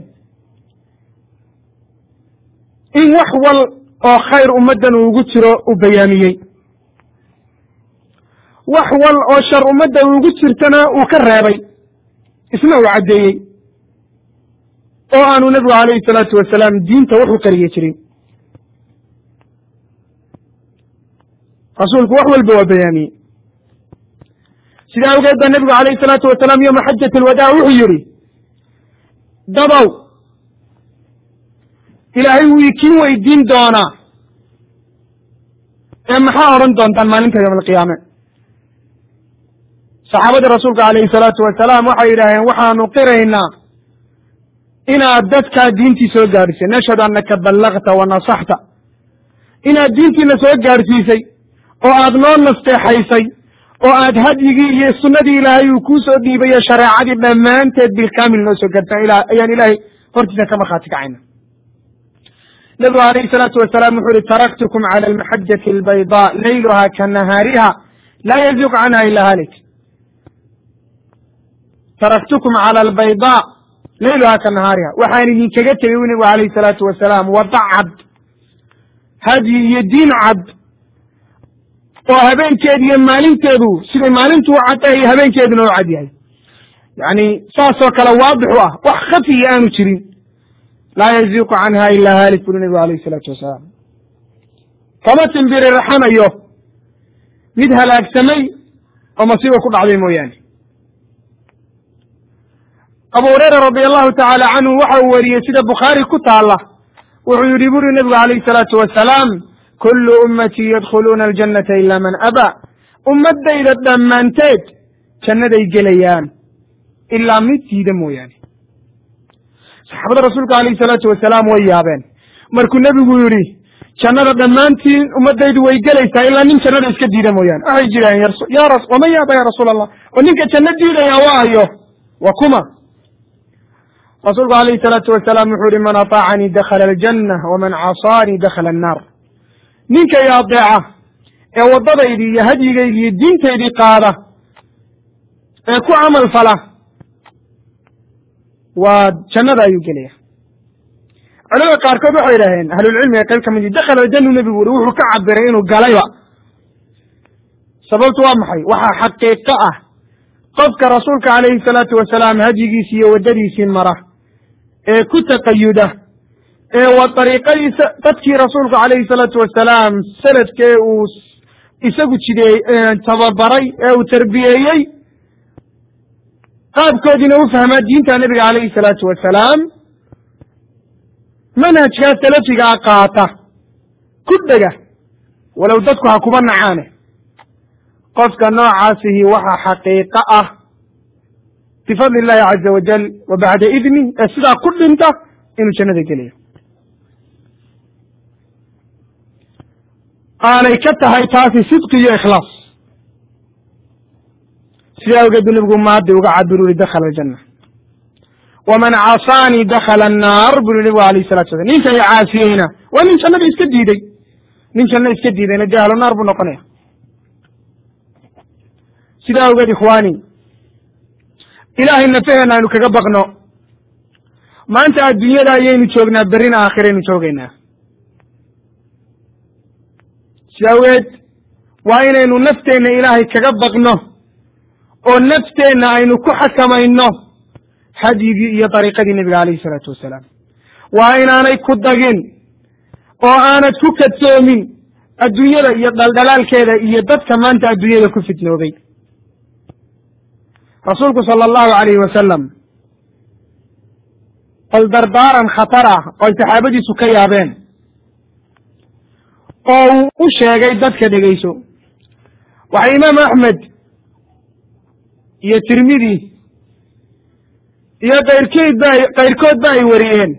in wax wal oo khayr ummaddan uu ugu jiro uu bayaamiyey wax wal oo shar ummadda ugu jirtana uu ka reebay isna uu caddeeyey oo aanu nebigu calayhi salaatu wasalaam diinta wax u qariye jirin rasuulku wax walba waa bayaamiyey sidaa awgeed baa nebigu calayhi salaatu wasalaam yowma xajat alwadaa wuxuu yidhi dabow ilaahay wuu ikiin weydiin doonaa ee maxaa odhan doontaan maalinta yowma alqiyaame saxaabadii rasuulka calayhi salaatu wasalaam waxay yidhaaheen waxaanu qiraynaa inaad dadkaa diintii soo gaadhisay nashhadu annaka ballagta wa nasaxta inaad diintiina soo gaadhsiisay oo aad noo nasteexaysay oo aad hadyigii iyo sunnadii ilaahay uu kuu soo dhiibayo shareecadii dhammaanteed bilkaamil noo soo gaartaan ayaan ilaahay hortiisa ka markhaati kacayna nebigu calayhi salaatu wasalaam wuxuu ihi taraktukum cala almaxajati albaydaa layluha ka nahaariha laa yaziiq canha ila halik taraktukum cala albaydaa layluha ka nahaariha waxaan idinkaga tegey u nebigu calayhi salaatu wasalaam wada cad hadyi iyo diin cad oo habeenkeedu iyo maalinteedu siday maalintu u caddahay iyo habeenkeeduna u cad yahay yacni saasoo kale waadix u ah wax khafiya aanu jirin laa yaziiqu canha ila haalik buri nebigu alayhi salaatu wasalaam kama timbiri raxanayo mid halaagsamay oo masiiba ku dhacday mooyaane abu hurayra radi allahu tacaala canhu waxa uu weriyey sida bukhaari ku taala wuxuu yidhi buri nebigu calayhi salaatu wasalaam kullu ummatii yadkhuluuna aljannata ila man abaa ummaddayda dhammaanteed jannaday gelayaan ilaa mid diida mooyaane saxaabada rasuulka alayhi salaatu wasalaam way yaabeen markuu nebigu yidhi jannada dhammaantiin ummaddaydu way gelaysaa ilaa nin jannada iska diida mooyaane waxay jiraan ya waman yaaba ya rasuul allah oo ninka janno diidaya waayo wa kuma rasuulku alayhi salaatu wasalaam wuxuu yihi man ataacanii dakhala aljanna waman casaanii dakhala annaar ninka i adeeca ee waddadaydii iyo hadyigaydii iyo diintaydii qaada ee ku camal fala waa jannada ayuu gelaya culamada qaarkood waxay idhaaheen ahlulcilmiga qayb ka mid dakhala aljannu nebigu uri wuxuu ka cabiray inuu galayba sababtu waa maxay waxaa xaqiiqo ah qofka rasuulka calayhi salaatu wasalaam hadyigiisii iyo waddadiisii mara ee ku taqayuda ee waa dariiqadiisa dadkii rasuulku calayhi salaatu wasalaam sanadkee uu isagu jideey tababaray ee uu tarbiyeeyey qaabkoodiina u fahmaa diinta nebiga calayhi salaatu wasalaam manhajkaa salafigaa qaata ku dhega walow dadku ha kuba nacaane qofka noocaasihi waxa xaqiiqo ah bifadli illahi caza wajal wa bacda idni ee sidaa ku dhinta inuu jannada gelayo aanay ka tahay taasi sidqi iyo ikhlaas sidaa awgeed buu nebigu maadi uga cabir uri dakhala aljanna waman casaanii dakhala annaar buu yihi nabigu alayh salatu salam ninka i caasiyeyna waa nin jannada iska diiday nin janno iska diidayna dee ahlu naar buu noqonaya sidaa awgeed ikhwaani ilaahay nafaheenna aynu kaga baqno maanta adduunyada ayaynu joognaa berrina aakhiraynu joogaynaa sida awgeed waa inaynu nafteenna ilaahay kaga baqno oo nafteenna aynu ku xakamayno hadyigii iyo dariiqadii nebiga calayhi isalaatu wasalaam waa inaanay ku dagin oo aanad ku kadsoomin adduunyada iyo dhaldhalaalkeeda iyo dadka maanta adduunyada ku fitnoobay rasuulku sala allahu alayhi wasalam bal dardaaran khatar ah oo ay saxaabadiisu ka yaabeen oo uu u sheegay dadka dhegeyso waxay imaam axmed iyo tirmidi iyo kayrkeed ba kayrkood ba ay wariyeen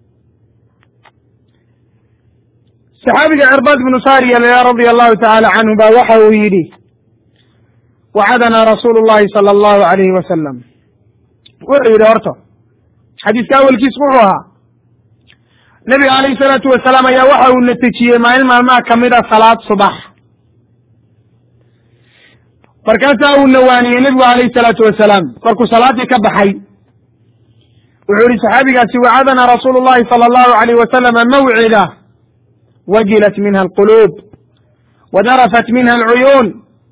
saxaabiga cirbaad bnu sariya radia allahu tacaala canhu ba waxa uu yidhi wacadana rasuulu llahi sala allahu alayhi wasalam wuxuu yidhi horta xadiiska awelkiis wuxuu ahaa nebiga alayhi salaatu wasalaam ayaa waxa uu natejiyey maalin maalmaha kamid a salaad subax markaasaa uu nawaaniyey nebigu alayhi salaatu wasalaam markuu salaaddii ka baxay wuxuu yihi saxaabigaasi wacadana rasuulu llahi sala allahu alayh wasalama mawcida wajilat minha alquluub wadarafat minha alcuyuun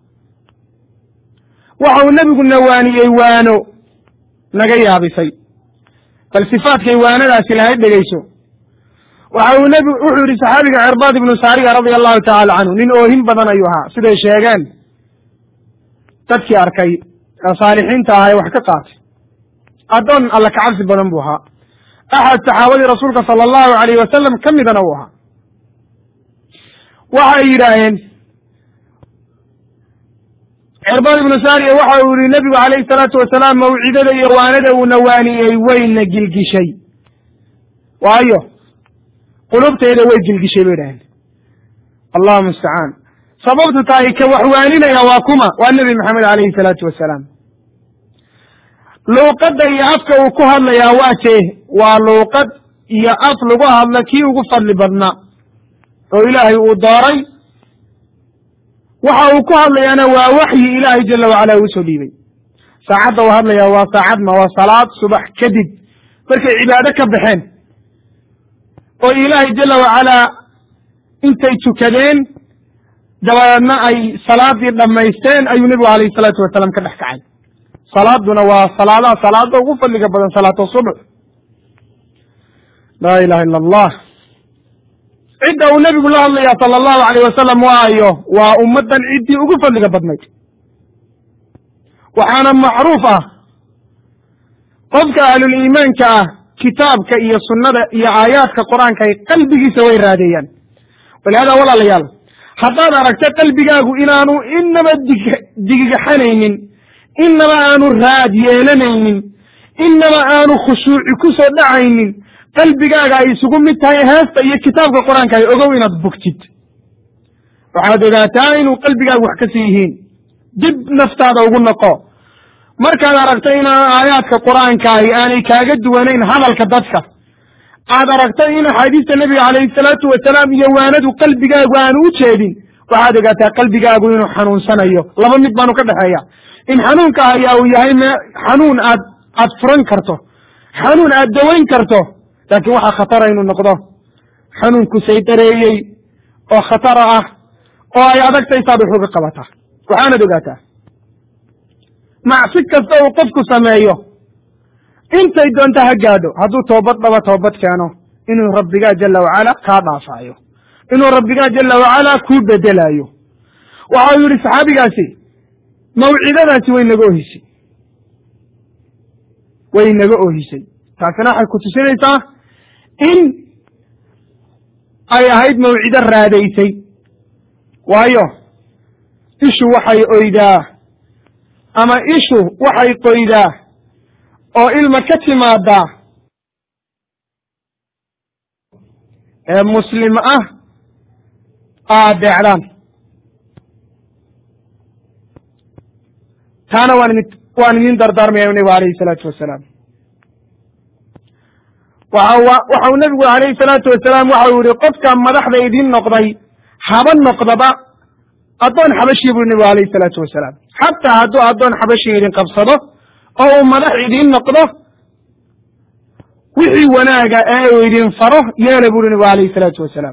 waxa uu nebigu nawaaniyey waano naga yaabisay bal sifaadkay waanadaasi lahayd dhegeyso waxa uu nebi wuxuu yihi saxaabiga cirbaad ibnu saariya radia allahu tacala canhu nin oohin badan ayuu ahaa siday sheegeen dadkii arkay ee saalixiinta ahaa ee wax ka qaatay addoon alla kacabsi badan buu ahaa axad saxaabadii rasuulka sala allahu alayh wasalam ka midana uu ahaa waxay yidhaaheen cirbaad ibnu saariya waxa uu yihi nebigu calayhi salaatu wasalaam mawcidada iyo waanada uu nawaaniyey wayna gilgishay waayo qulubteeda way gilgishay bay idhaheen allahu mustacaan sababtu tahay ka wax waaninaya waa kuma waa nebi maxamed calayhi salaatu wasalaam luuqadda iyo afka uu ku hadlayaa waa jee waa luuqad iyo af lagu hadlo kii ugu fadli badnaa oo ilaahay uu dooray waxa uu ku hadlayaana waa waxyi ilaahay jala wacala uu soo dhiibay saacadda uu hadlayaa waa saacad ma waa salaad subax kadib markay cibaado ka baxeen oo ilaahay jala wacalaa intay tukadeen dabadeedna ay salaadii dhammaysteen ayuu nebigu alayhi salaatu wasalaam ka dhex kacay salaaduna waa salaadaha salaada ugu fadliga badan salaatu subx laa ilaha ila allah cidda uu nebigu la hadlaya sala allahu alayh wasalam waayo waa ummaddan ciddii ugu fadliga badnayd waxaana macruuf ah qofka ahluliimaanka ah kitaabka iyo sunnada iyo aayaadka qur-aanka ay qalbigiisa way raadeeyaan walihada walaalayaal haddaad aragta qalbigaagu inaanu inaba dig digigaxanaynin inaba aanu raad yeelanaynin inaba aanu khushuuci ku soo dhacaynin qalbigaaga ay isugu mid tahay heesta iyo kitaabka qur-aanka ay ogow inaad bogtid waxaad ogaataa inuu qalbigaagu wax ka sii yihiin dib naftaada ugu noqo markaad aragto inaan aayaadka qur-aankaahi aanay kaaga duwanayn hadalka dadka aad aragto in axaadiista nebiga calayhi salaatu wasalaam iyo waanadu qalbigaagu aanu u jeedin waxaad ogaataa qalbigaagu inuu xanuunsanayo laba mid baanu ka dhexeeya in xanuunka ayaa uu yahay m xanuun aad aad furan karto xanuun aad dawayn karto laakiin waxaa khatara inuu noqdo xanuunku saydareeyey oo khatara ah oo ay adagtay saad wax uga qabataa waxaanad ogaataa macsi kasta uu qofku sameeyo intay doonta ha gaadho hadduu toobad dhaba toobad keeno inuu rabbigaa jala wacala kaa dhaafaayo inuu rabbigaa jala wacala kuu bedelaayo waxa uu yihi saxaabigaasi mawcidadaasi way naga ohisay way naga ohisay taasina waxay ku tusinaysaa in ay ahayd mawcido raadaysay waayo ishu waxay oydaa ama ishu waxay qoydaa oo ilma ka timaadaa ee muslim ah aadeecdaan taana waan idin waan idin dardaarmaya nebigu alayhi salaatu wasalaam waxa waxau nebigu alayhi salaatu wasalaam waxau yihi qofka madaxda idin noqday haba noqdaba addoon xabashii buu nebigu alayhi salaatu wasalaam xataa hadduu addoon xabashi idin qabsado oo uu madax idin noqdo wixii wanaaga ee uu idin faro yeela buri nebigu alayhi salaatu wasalaam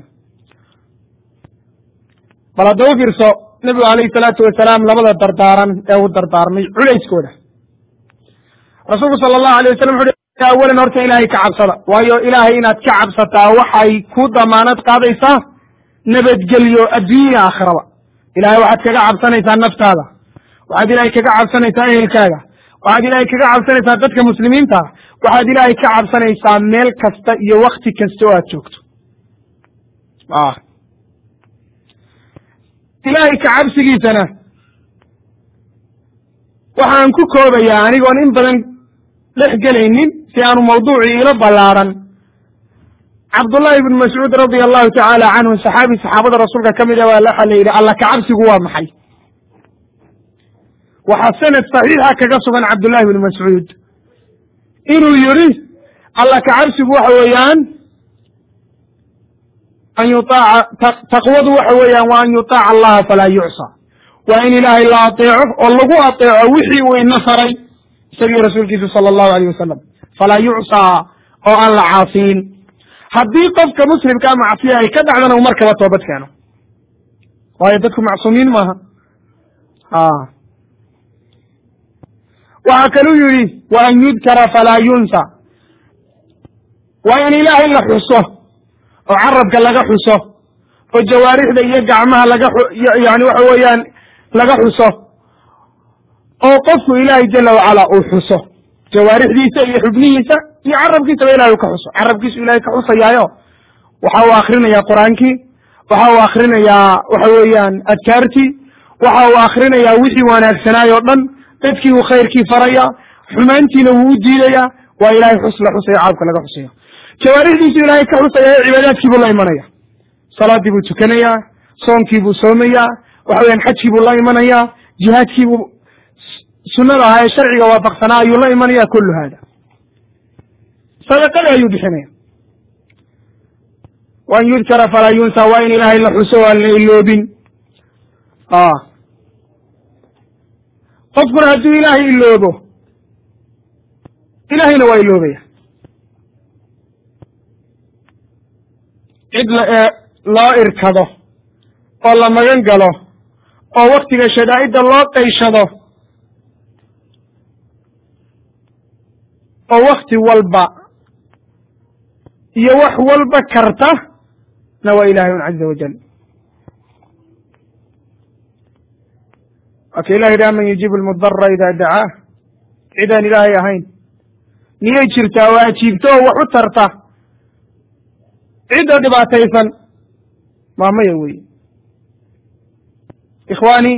bal hadda u fiirso nebigu alayhi salaatu wasalaam labada dardaaran ee uu dardaarmay culayskooda rasuulku sala allahu alay wasalam wuxu uhi awalan horta ilaahay ka cabsada waayo ilaahay inaad ka cabsataa waxay ku damaanad qaadaysaa nabadgelyo adduunya aakhiraba ilahay waxaad kaga cabsanaysaa naftaada waxaad ilaahay kaga cabsanaysaa ehelkaaga waxaad ilaahay kaga cabsanaysaa dadka muslimiinta waxaad ilaahay ka cabsanaysaa meel kasta iyo wakti kasta oo aad joogto ilaahay ka cabsigiisana waxaan ku koobayaa anigoon in badan dhex gelaynin si aanu mawduucii ila ballaaran cabdullahi ibnu mascuud radia allahu tacaala canhu saxaabi saxaabada rasuulka ka mid a waxa la yidhi alla kacabsigu waa maxay waxaa sanad saxiixa kaga sugan cabdullahi ibnu mascuud inuu yidhi alla kacabsigu waxa weeyaan an yuaaca taqwadu waxa weeyaan waa an yutaaca allaha falaa yucsa waa in ilaahay la ateeco oo lagu ateeco wixii uu ina faray isagii rasuulkiisu sala allahu alayh wasalam falaa yucsaa oo aan la caasiin haddii qofka muslimkaa macsiya ay ka dhacdana uu markaba toobad keeno waayo dadku macsuumiin maaha waxaa kaluu yidhi wa an yudkara falaa yunsa waa in ilaahay la xuso oo carabka laga xuso oo jawaarixda iyo gacmaha laga yani waxa weeyaan laga xuso oo qofku ilaahay jala wacala uu xuso jawaarixdiisa iyo xubnihiisa iyo carabkiisaba ilahay u ka xuso carabkiisu ilahay ka xusayaayo waxa uu akrinayaa qur-aankii waxa uu akrinayaa waxa weeyaan adkaartii waxa uu akrinayaa wixii wanaagsanaay o dhan dadkii uu khayrkii faraya xumaantiina wuu u diidayaa waa ilahay xus la xusayo caabka laga xusayo jawaarixdiisu ilaahay ka xusaya cibaadaadkii buu la imanaya salaadii buu tukanayaa soonkii buu soomayaa waxa weyan xajkii buu la imanayaa jihaadkii buu sunada ahaa ee sharciga waafaqsanaa ayuu la imanaya kullu hada sadaqada ayuu bixinaya wa an yudkara falaa yunsa waa in ilaahay la xuso o aan la iloobin qofkuna hadduu ilaahay iloobo ilaahayna waa iloobaya cid loo irkado oo la magan galo oo waktiga shadaa'idda loo qayshado oo wakti walba iyo wax walba karta na waa ilahay un caza wajal waaka ilah yidhi aman yujiibu lmudara ida dacaah cidaan ilaahay ahayn miyay jirtaa oo ajiibto oo wax u tarta cidda dhibaataysan waa maya wey ikhwaani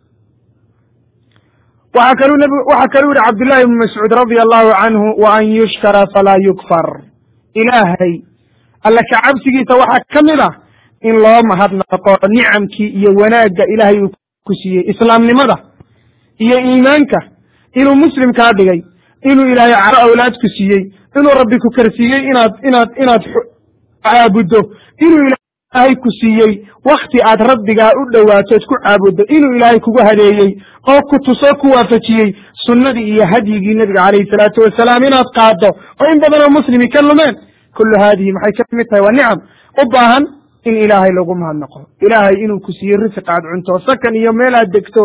waxaa kalu nb waxaa kaluu yihi cabdullahi ibnu mascuud radia allahu canhu wa an yushkara falaa yukfar ilaahay alla ka cabsigiisa waxaa ka mid ah in loo mahadnaqo nicamkii iyo wanaagga ilaahay uu ku siiyey islaamnimada iyo iimaanka inuu muslim kaa dhigay inuu ilaahay caro awlaad ku siiyey inuu rabbi ku karsiiyey inaad inaad inaad caabuddo inuu ilaahay ku siiyey wakti aad rabbigaa u dhowaato ad ku caabuddo inuu ilaahay kugu hadeeyey oo ku tusoo ku waafajiyey sunnadii iyo hadyigii nebiga calayhi salaatu wasalaam inaad qaaddo oo in badanoo muslimi ka lumeen kullu haadihi maxay ka mid tahay waa nicam u baahan in ilaahay lagu mahadnaqo ilaahay inuu ku siiyey risiq aad cunto sakan iyo meel aad degto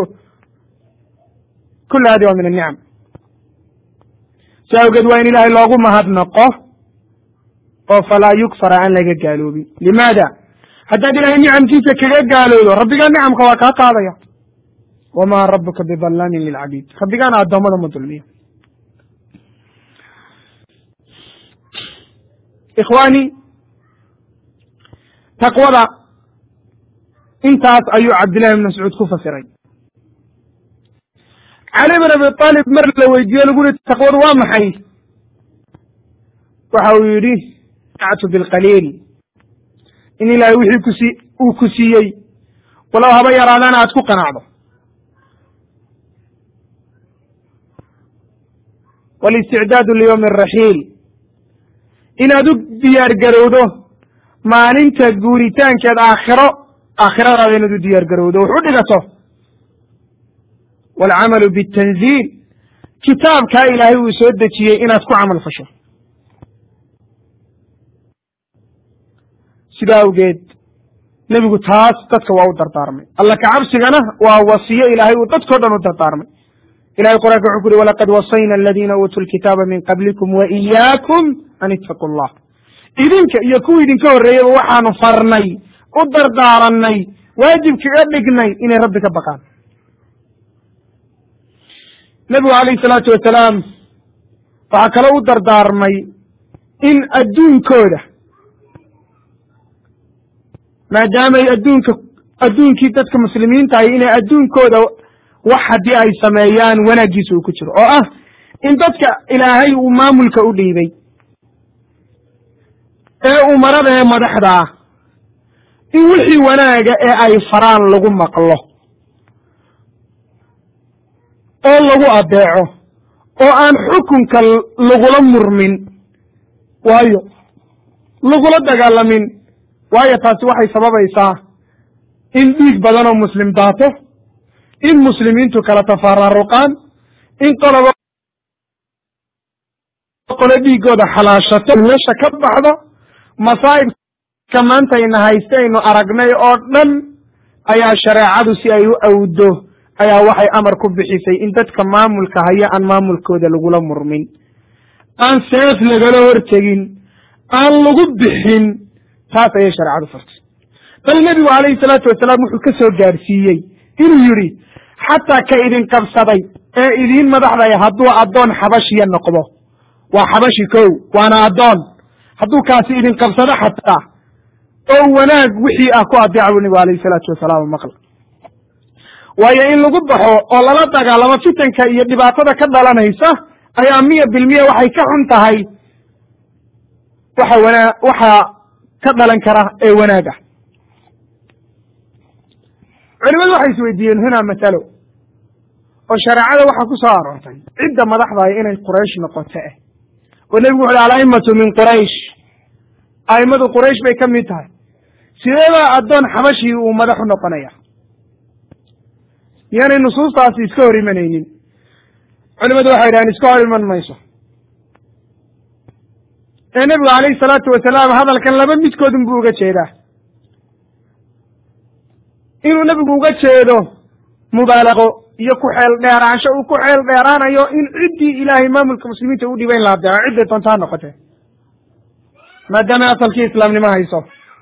kullu hadi waa min anicam si awgeed waa in ilaahay loogu mahadnaqo oo falaa yukfara aan laga gaaloobin limaada haddaad ilaahay nicamkiisa kaga gaaloodo rabbigaa nicamka waa kaa qaadaya wamaa rabuka bidallaamin lilcabiid rabbigaana addoommada ma dulmiyo ikhwaani taqwada intaas ayuu cabdillahi ibn mascuud ku fasiray cali bin abi aalib mar la weydiiye lagu yihi taqwadu waa maxay waxa uu yidhi actu bilqaliil in ilaahay wixii kusi uu ku siiyey walow haba yaraadana aad ku qanacdo walisticdaadu liyowmi araxiil inaad u diyaar garowdo maalinta guuritaankeed aakhiro aakhiradaada inaad u diyaar garowdo wax u dhigato waalcamalu bitanziil kitaabkaa ilaahay uu soo dejiyey inaad ku camal fasho sidaa awgeed nebigu taas dadka waa u dardaarmay alla kacabsigana waa wasiyo ilaahay uu dadkao dhan u dardaarmay ilahay qur'anka wuxuu ku uhi walaqad wasayna aladiina uutuu lkitaaba min qablikum wa iyaakum an ittaquu allah idinka iyo kuwa idinka horreeyeyba waxaanu farnay u dardaaranay waajibkaga dhignay inay rabbi ka baqaan nebigu calayhi salaatu wasalaam waxaa kaloo u dardaarmay in adduunkooda maadaamay adduunka adduunkii dadka muslimiinta ahy inay adduunkooda wax haddii ay sameeyaan wanaaggiisa uu ku jiro oo ah in dadka ilaahay uu maamulka u dhiibay ee umarada ee madaxda ah in wixii wanaaga ee ay faraan lagu maqlo oo lagu adeeco oo aan xukunka lagula murmin waayo lagula dagaalamin waayo taasi waxay sababaysaa in dhiig badan oo muslim daato in muslimiintu kala tafaraaruqaan in qoloba qolo dhiigooda xalaashato meesha ka baxdo masaa'ibka maanta ina hayste aynu aragnay oo dhan ayaa shareecadu si ay u awdo ayaa waxay amar ku bixisay in dadka maamulka haya aan maamulkooda lagula murmin aan seef lagala hortegin aan lagu bixin taas ayay shareecadu fartay bal nebigu calayhi salaatu wasalaam wuxuu ka soo gaadhsiiyey inuu yidhi xataa ka idin qabsaday ee idiin madaxdaya hadduu addoon xabashiya noqdo waa xabashi kow waana addoon hadduu kaasi idin qabsado xataa oo wanaag wixii ah ku adeeca buu nebigu alayhi salaatu wasalaam maqla waayo in lagu baxo oo lala dagaalamo fitanka iyo dhibaatada ka dhalanaysa ayaa miya bilmiya waxay ka xun tahay waxa wanaa waxaa ka dhalan kara ee wanaag ah culimadu waxay isweydiiyeen hunaa masalo oo shareecada waxaa ku soo aroortay cidda madaxdaaya inay quraysh noqoto eh oo nebigu wuxu uhi alaimatu min quraysh a'immadu quraysh bay ka mid tahay sideebaa addoon xabashii uu madax u noqonaya miyaanay nusuustaasi iska hor imanaynin culimadu waxay dhahaan iska hor iman mayso ee nebigu calayhi salaatu wasalaam hadalkan laba midkoodun buu uga jeedaa inuu nebigu uga jeedo mubaalaqo iyo ku xeel dheeraansho uu ku xeel dheeraanayo in ciddii ilaahay maamulka muslimiinta u dhiba in la adeeco cidday doonta ha noqotee maadaamay asalkii islaamnimo hayso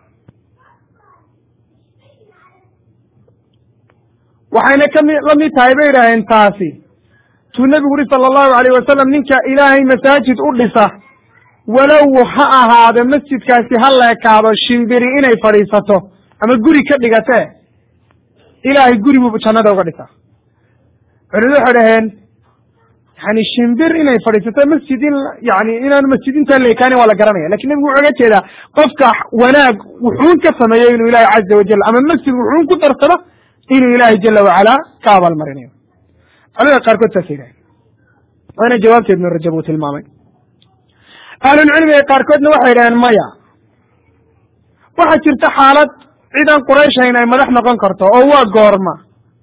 waxayna kami la mid tahay bay idhaaheen taasi tuu nebigu uhi sala allahu alayh wasalam ninka ilaahay masaajid u dhisa walow ha ahaado masjidkaasi ha leekaado shimbiri inay fadhiisato ama guri ka dhigatee ilaahay guri buu jannada uga dhisaa culimadu waxay dhaheen yani shimbir inay fadhiisato masjid in yani inaan masjid intaa leekaanin waa la garanaya lakin nebigu wuxuu uga jeedaa qofka wanaag wuxuun ka sameeyo inuu ilaahay caza wajal ama masjid wuxuun ku darsado inuu ilaahay jala wacala ka abaalmarinayo culimada qaarkood saasay dhahen waana jawaabteed ibnu rajab uu tilmaamay ahlulcilmiga qaarkoodna waxay dhaheen maya waxaa jirta xaalad cidan qurayshayn ay madax noqon karto oo waa goorma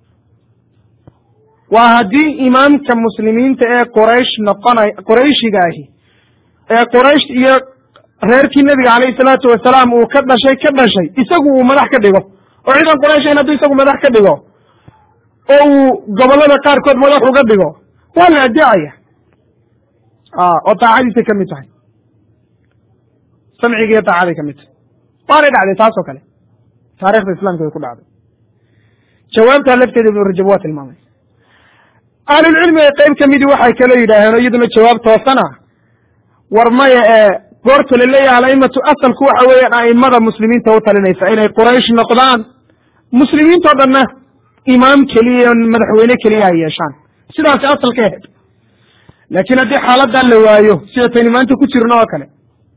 waa haddii imaamka muslimiinta ee quraysh noqonay qurayshiga ahi ee quraysh iyo reerkii nebiga calayhi salaatu wasalaam uu ka dhashay ka dhashay isagu uu madax ka dhigo oo ciidan qurayshayn hadduu isagu madax ka dhigo oo uu gobollada qaarkood madax uga dhigo waa la adeecaya oo daacadiisay ka mid tahay samcigiiyo daacaday ka mid tahay waanay dhacday taas oo kale taarikhda islamka way ku dhacday jawaabtaa lafteeda ibnu rajab waa tilmaamay ahlulcilmiga qayb ka midii waxay kaloo yidhaaheen oo iyaduna jawaab toosana war maya ee goorta la leeyahay alaimatu asalku waxa weeyaan a'immada muslimiinta u talinaysa inay quraysh noqdaan muslimiintao dhanna imaam keliya madaxweyne keliya ay yeeshaan sidaasi asalka ahayd laakiin haddii xaaladan la waayo sida taynu maanta ku jirno oo kale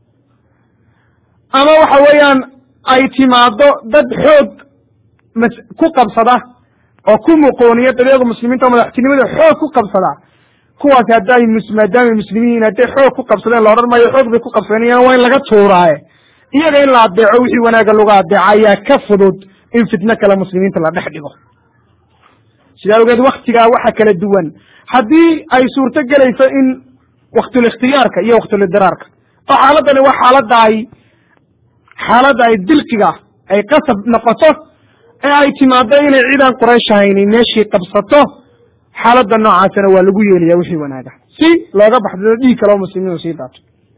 ama waxa weeyaan ay timaado dad xoog mas ku qabsada oo ku muqooniya dabeega muslimiinta oo madaxtinimada xoog ku qabsada kuwaas hadday maadaamay muslimiin hadday xoog ku qabsadeen la odhan maayo xoog bay ku qabsanayaan waa in laga tuuraaye iyaga in la adeeco wixii wanaaga lagu adeeco ayaa ka fudud in fitno kale muslimiinta la dhex dhigo sidaa awgeed waktigaa waxa kala duwan haddii ay suurto gelayso in waktulikhtiyaarka iyo waktulidiraarka oo xaaladani waa xaaladda ay xaaladda ay dilqiga ay qasab noqoto ee ay timaado inay ciidan quraysh ahayni meeshii qabsato xaaladda noocaasina waa lagu yeelaya wixii wanaaga si looga baxsado dhiig kale oo muslimiin sii daato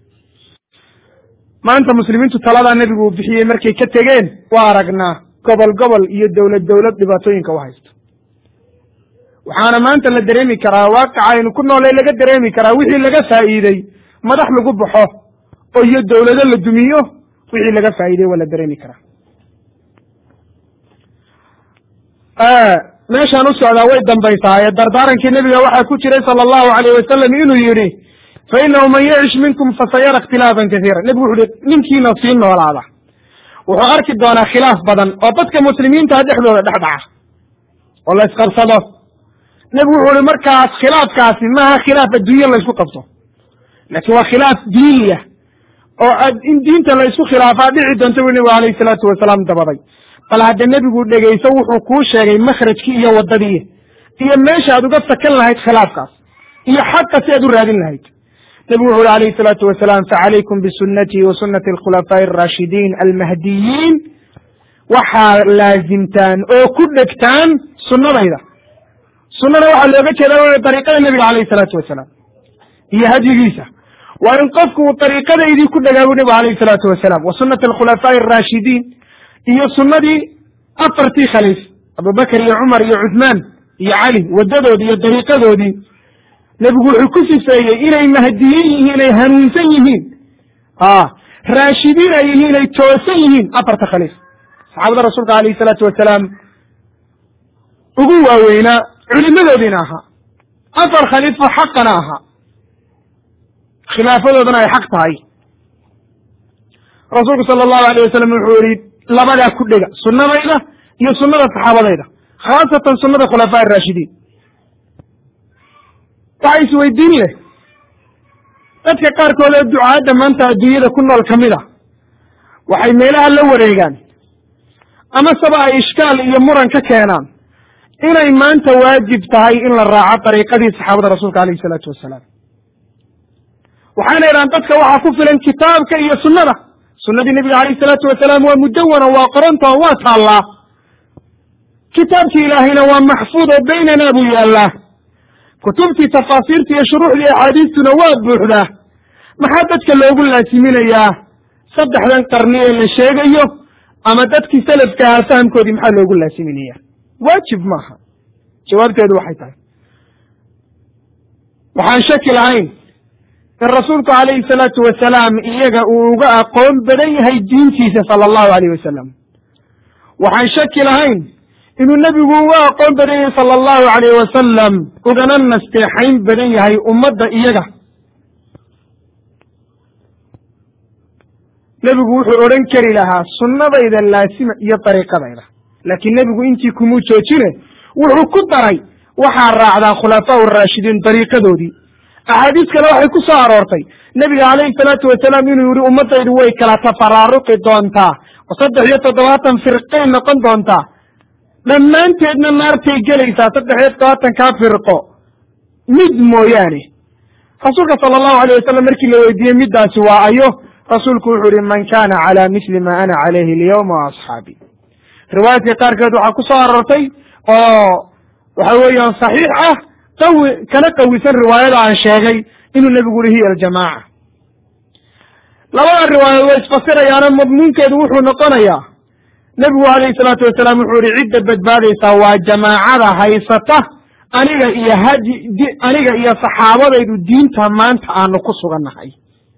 maanta muslimiintu taladaa nebigu uu bixiyey markay ka tegeen waa aragnaa gobol gobol iyo dowlad dowlad dhibaatooyinka u haysto waxaana maanta la dareemi karaa waaqica aynu ku noolay laga dareemi karaa wixii laga faa'iidey madax lagu baxo oo iyo dowlado la dumiyo wixii laga faa'iidey waa la dareemi karaa meeshaan u socdaa way dambaysaa ee dardaarankii nebiga waxaa ku jiray sala allahu alayh wasalam inuu yidhi fa inahu man yacish minkum fasayara ikhtilaafan kasiira nebigu wuxu uhi ninkiina sii noolaada wuxuu arki doonaa khilaaf badan oo dadka muslimiinta dhexdooda dhex dhaca oo la isqabsado nebigu wuxuu uhi markaas khilaafkaasi maaha khilaaf adduunye la ysku qabto laakiin waa khilaaf diiniya oo in diinta la ysku khilaafaa dhici doonta bu nebigu alayhi salaatu wasalaam dabaday bal hadda nebigu dhegayso wuxuu kuu sheegay makhrajkii iyo waddadii iyo meesha aad uga sakan lahayd khilaafkaas iyo xaqa si aad u raadin lahayd nebigu wuxu uhi alayhi salaatu wasalaam facalaykum bisunatii wa sunati alkhulafaa'i arashidiin almahdiyiin waxaa laazimtaan oo ku dhegtaan sunnadayda sunnada waxaa looga jeeda dariiqada nebiga alayhi salaatu wasalaam iyo hadyigiisa waa in qofku uu dariiqadaydii ku dhegaabu nebigu alayhi salaatu wasalaam wa sunati alkhulafaa'i arashidiin iyo sunnadii afartii khaliif abubakar iyo cumar iyo cuthmaan iyo cali waddadoodii iyo dariiqadoodii nebigu wuxuu ku sifeeyey inay mahdiyin yihiin ay hanuunsan yihiin a raashidiin ay yihiin ay toosan yihiin afarta khaliif saxaabada rasuulka alayhi salaatu wasalaam ugu waaweynaa culimadoodiina ahaa afar khaliifo xaqana ahaa khilaafadoodana ay xaq tahay rasuulku sala allahu alayh wasalam wuxuu yihi labadaa ku dhega sunnadayda iyo sunnada saxaabadayda khaasatan sunnada khulafaa araashidiin waxa isweydiin leh dadka qaarkood ee ducaadda maanta adduunyada ku nool ka mid a waxay meelaha la wareegaan ama saba ay ishkaal iyo muran ka keenaan inay maanta waajib tahay in la raaco dariiqadii saxaabada rasuulka alayhi isalaatu wasalaam waxayna idhahaan dadka waxaa ku filan kitaabka iyo sunnada sunnadii nebiga alayh isalaatu wasalaam waa mudawana waa qoronta oo waa taallaa kitaabkii ilaahayna waa maxfuud oo baynanaa buu yaallaa kutubtii tafaasiirta iyo shuruuxdii axaadiistuna waa buuxdaa maxaa dadka loogu laasiminayaa saddexdan qarni ee la sheegayo ama dadkii salafka ahaa fahamkoodii maxaa loogu laasiminaya waajib maaha jawaabteedu waxay tahay waxaan shaki lahayn in rasuulku calayhi salaatu wasalaam iyaga uu uga aqoon badan yahay diintiisa sala allahu alayh wasalam waxaan shaki lahayn inuu nebigu uga aqoon badan yahay sala allahu alayh wasalam ugana nasteexayn badan yahay ummadda iyaga nebigu wuxuu odhan kari lahaa sunnadayda laasima iyo dariiqadayda laakiin nebigu intii kumuu joojine wuxuu ku daray waxaa raacdaa khulafaa araashidiin dariiqadoodii axaadiis kale waxay ku soo aroortay nebiga calayhi salaatu wasalaam inuu yihi ummaddaydu way kala tafaraaruqi doontaa oo saddex iyo toddobaatan firqay noqon doontaa dhammaanteedna naartay gelaysaa saddex iyo toddobaatankaa firqo mid mooyaane rasuulka sala allahu alayh wasalam markii la weydiiyey middaasi waa ayo rasuulku wuxuu yihi man kana cala misli ma ana calayhi alyawma wa asxaabi riwaayaadka qaarkeed waxaa ku soo aroortay oo waxa weeyaan saxiix ah qawi kana qawisan riwaayada aan sheegay inuu nebigu yihi hiya aljamaaca labada riwaayaod way isfasirayaano madmuunkeedu wuxuu noqonayaa nebigu alayhi salaatu wasalaam wuxuu yihi cidda badbaadaysaa waa jamaacada haysata aniga iyo hadi aniga iyo saxaabadaydu diinta maanta aanu ku sugannahay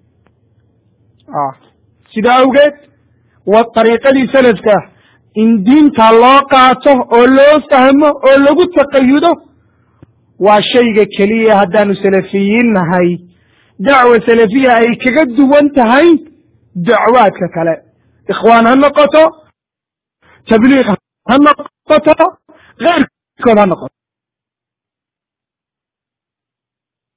sidaa awgeed waa dariiqadii salafka in diinta loo qaato oo loo fahmo oo lagu taqayudo waa shayga keliya haddaanu salafiyiin nahay dacwa salafiya ay kaga duwan tahay dacwaadka kale ikhwaan ha noqoto tabliiq ha noqoto keyrkood ha noqoto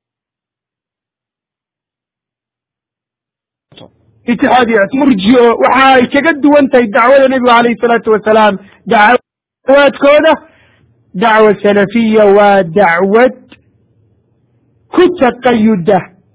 itixaadiya murjiyo waxa ay kaga duwan tahay dacwada nebigu alayhi salaatu wasalaam dacwaadkooda dacwa salafiya waa dacwad ku taqayuda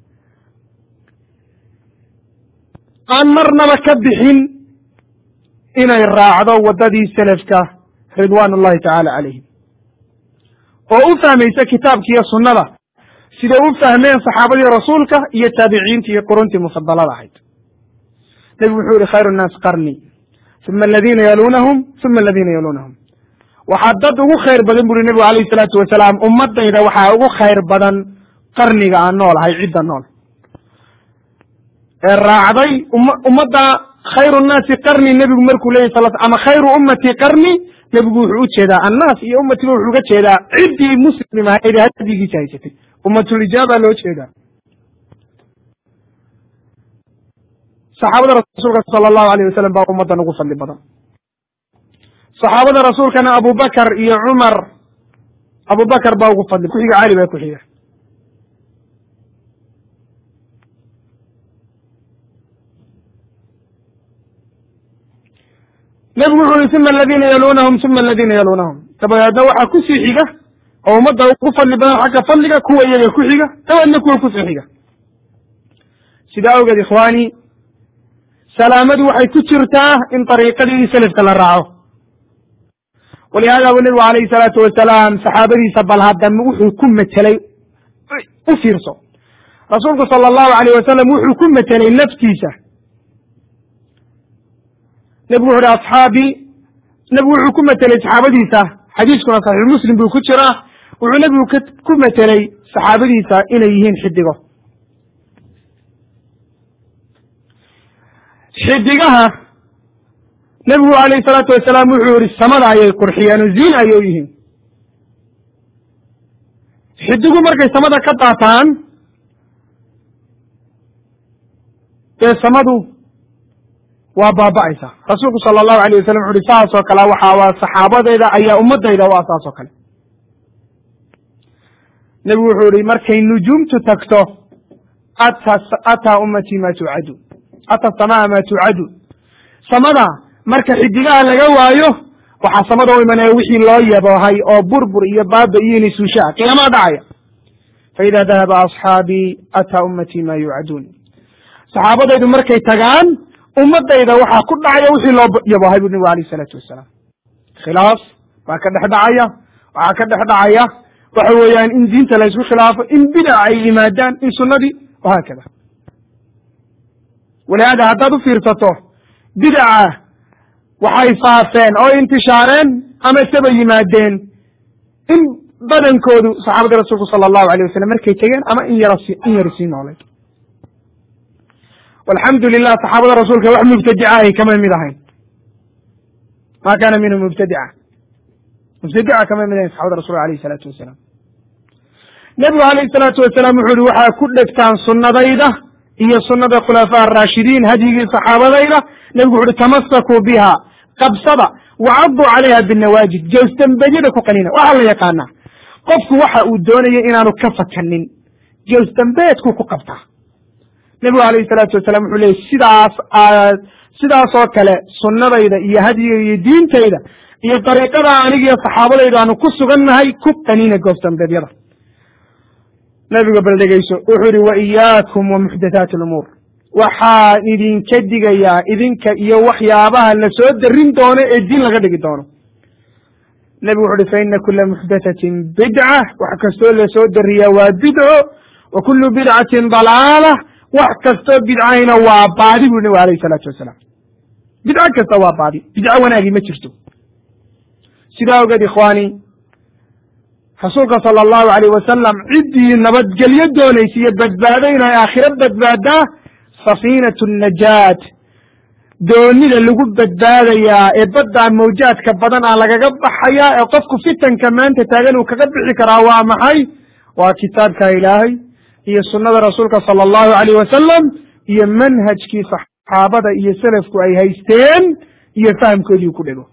aan marnaba ka bixin inay raacdo waddadii selafka ridwaan ullahi tacaala calayhim oo u fahmaysa kitaabka iyo sunnada siday u fahmeen saxaabadii rasuulka iyo taabiciinta iyo quruntii mufadalada ahayd nebigu wuxuu yihi khayru nnaas qarni uma aladiina yaluunahum uma aladiina yaluunahum waxaa dad ugu khayr badan buri nebigu alayhi salaatu wasalaam ummadayda waxaa ugu khayr badan qarniga aan noolahay cidda nool ee raacday ummadda khayru nnaasi qarni nebigu markuu leyahy sal ama khayru ummati qarni nebigu wuxuu u jeedaa annaas iyo ummatiba wuxuu uga jeedaa ciddii muslim ahayd ee hadigiisa haysatay ummatulijaaba loo jeedaa saxaabada rasuulka sala allahu alayh wasalam baa ummaddan ugu fadli badan saxaabada rasuulkana abubakar iyo cumar abubakar baa ugu fadli ku-xiga cali baa ku-xiga nebigu wuxuu yihi uma aladiina yaluunahum uma aladiina yaluunahum dabadeedna waxaa kusii xiga oo ummadda ugu fadli badan xagga fadliga kuwa iyaga ku xiga dabeedna kuwa kusii xiga sidaa awgeed ikhwaani salaamadu waxay ku jirtaa in dariiqadii selafka la raaco walihaada bu nebigu alayhi salaatu wasalaam saxaabadiisa bal haddama wuxuu ku metelay u fiirso rasuulku sala allahu alayh wasalam wuxuu ku metelay naftiisa nebigu wuxu uhi asxaabii nebigu wuxuu ku metelay saxaabadiisa xadiiskuna saxiix muslim buu ku jiraa wuxuu nebigu ku metelay saxaabadiisa inay yihiin xidigo xidigaha nebigu alayhi salaatu wasalaam wuxuu yihi samada ayay qurxiyeen oo ziin ayay u yihiin xidigu markay samada ka daataan dee samadu waa baaba'aysa rasuulku sala allahu alayh wasalam wuxu uhi saas oo kale waxa waa saxaabadeyda ayaa ummadayda waa saas oo kale nebigu wuxuu yihi markay nujuumtu tagto ata ataa ummatii ma tucadu ata samaa ma tucadu samada marka xidigaha laga waayo waxaa samada u imanaya wixii loo yaboohay oo burbur iyo baaba iyo nisuushaa qiyamaa dhacaya faida dahaba asxaabii ataa ummatii ma yuucaduun saxaabadaydu markay tagaan ummadayda waxaa ku dhacaya wixii loo yaboohay bu nebigu alayh isalaatu wasalaam khilaaf baa ka dhex dhacaya waxaa ka dhex dhacaya waxa weeyaan in diinta la ysku khilaafo in bidac ay yimaadaan in sunnadii wahaakada walihaada haddaad u fiirsato bidaca waxay faafeen oo intishaareen ama saba yimaadeen in badankoodu saxaabadii rasuulku sala allahu alayh wasalam markay tegeen ama in yar in yar sii noolay walxamdu lilah saxaabada rasuulka wax mubtadica ahy kama mid ahayn ma kana minhu mubtadica mubtadica kama mid ahayn saxabada rasulka alayh isalaatu wasalaam nebigu alayh salaatu wasalaam wuxu uhi waxaa ku dhegtaan sunnadayda iyo sunada khulafaa araashidiin hadyigii saxaabadayda nebigu wuxu uhi tamasakuu biha qabsada wacaduu calayha binawaajid jawsdambegyada ku qanina waxaa la yaqaanaa qofku waxa uu doonaya inaanu ka fakanin jawsdambeedku ku qabtaa nebigu alayhi salaatu wasalaam wuxuu leeyay sidaas aad sidaasoo kale sunnadayda iyo hadyiga iyo diintayda iyo dariiqada anigiyo saxaabadayda aanu ku sugannahay ku qanina goosdambeedyada nebiga bal dhegeyso wuxuu yihi wa iyaakum wa muxdathaati lumuur waxaan idinka digayaa idinka iyo waxyaabaha la soo darin doono ee diin laga dhigi doono nebigu wuxu uhi fa ina kula muxdathatin bidca wax kastoo lasoo dariyaa waa bidco wa kulu bidcatin dalaala wax kastoo bidcayna waa baadi bui nebigu alayh isalaatu wasalaam bidco kasta waa baadi bidco wanaagii ma jirto sidaa ogeed ikhwaani rasuulka sala allahu alayh wasalam ciddii nabadgelyo doonaysa iyo badbaado inay aakhiro badbaadaa safiinatu najaat doonida lagu badbaadayaa ee baddaa mawjaadka badan aa lagaga baxayaa ee qofku fitanka maanta taagan uu kaga bixi karaa waa maxay waa kitaabka ilaahay iyo sunnada rasuulka sala allahu alayh wasalam iyo manhajkii saxaabada iyo selafku ay haysteen iyo fahamkoodii ku dhego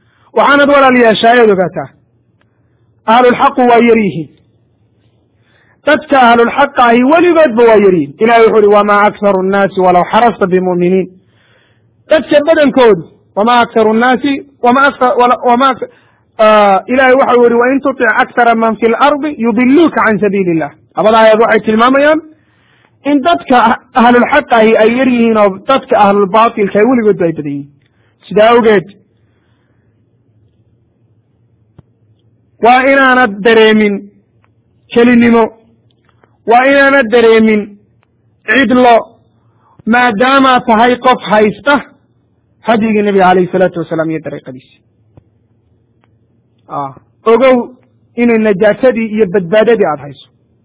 waxaanad walaalayaashaa eed ogaataa ahlulxaqu waa yar yihiin dadka ahlulxaqa ahi weligoodba waa yariin ilahay wuxu uhi wamaa akharu nnaasi walaw xarasta bimu'miniin dadka badankoodu wama akharu nnaasi wama wama ilahay waxau yihi wain tutic akhara man fi lardi yudiluuka can sabiili illah labada aayaad waxay tilmaamayaan in dadka ahlulxaqa ahi ay yar yihiin oo dadka ahlulbatilka ay weligoodba ay badan yihiin sidaa awgeed waa inaanad dareemin kelinimo waa inaanad dareemin cidlo maadaamaad tahay qof haysta hadyigii nebiga alayhi salaatu wasalaam iyo dariiqadiisi ogow inay najaasadii iyo badbaadadii aada hayso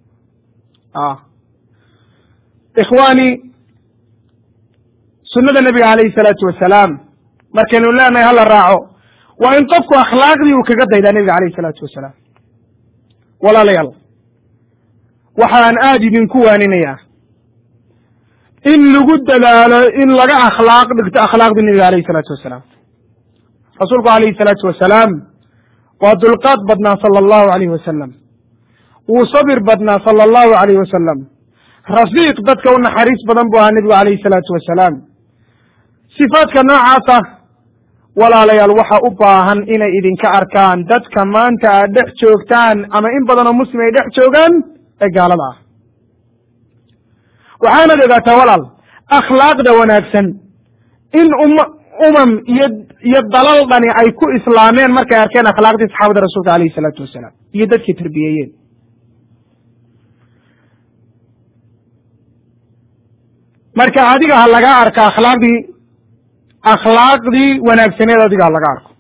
ikhwaani sunnada nebiga alayhi salaatu wasalaam markaynu leenahay hala raaco waa in qofku akhlaaqdii uu kaga daydaa nebiga alayhi salaatu wasalaam walaalayaal waxaan aada idinku waaninayaa in lagu dadaalo in laga akhlaaq dhigto akhlaaqdii nebiga alayhi salaatu wasalaam rasuulku alayhi salaatu wasalaam waa dulqaad badnaa sala allahu alayhi wasalam wuu sabir badnaa sala allahu alayhi wasalam rafiiq dadka u naxariis badan buu ahaa nebigu alayhi salaatu wasalaam sifaadka noocaasa walaalayaal waxa u baahan inay idinka arkaan dadka maanta aad dhex joogtaan ama in badan oo muslim ay dhex joogaan ee gaalada ah waxaanad ogaataa walaal akhlaaqda wanaagsan in um umam iyo iyo dalal dhani ay ku islaameen markay arkeen akhlaaqdii saxaabada rasuulka alayhi salaatu wasalaam iyo dadkii tarbiyeeyeen marka adiga ha laga arka akhlaaqdii akhlaaqdii wanaagsaneed adiga ha laga arko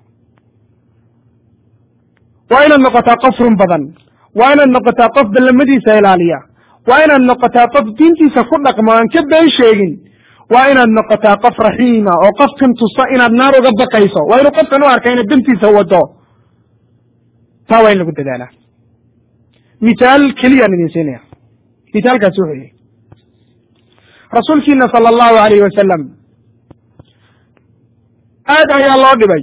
waa inaad noqotaa qof run badan waa inaad noqotaa qof ballamadiisa ilaaliya waa inaad noqotaa qof diintiisa ku dhaqmo aan ka been sheegin waa inaad noqotaa qof raxiima oo qofkan tusa inaad naar uga baqayso waa inuu qofkan u arka inaad dantiisa wado taa waa in lagu dadaalaa mithaal keliyaan idin siinaya mithaalkaasi wuxuu yihi rasuulkiina sala allahu alayhi wasalam aad ayaa loo dhibay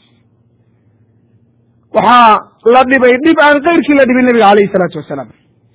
waxaa la dhibay dhib aan keyrkii la dhibin nebiga alayhi salaatu wasalaam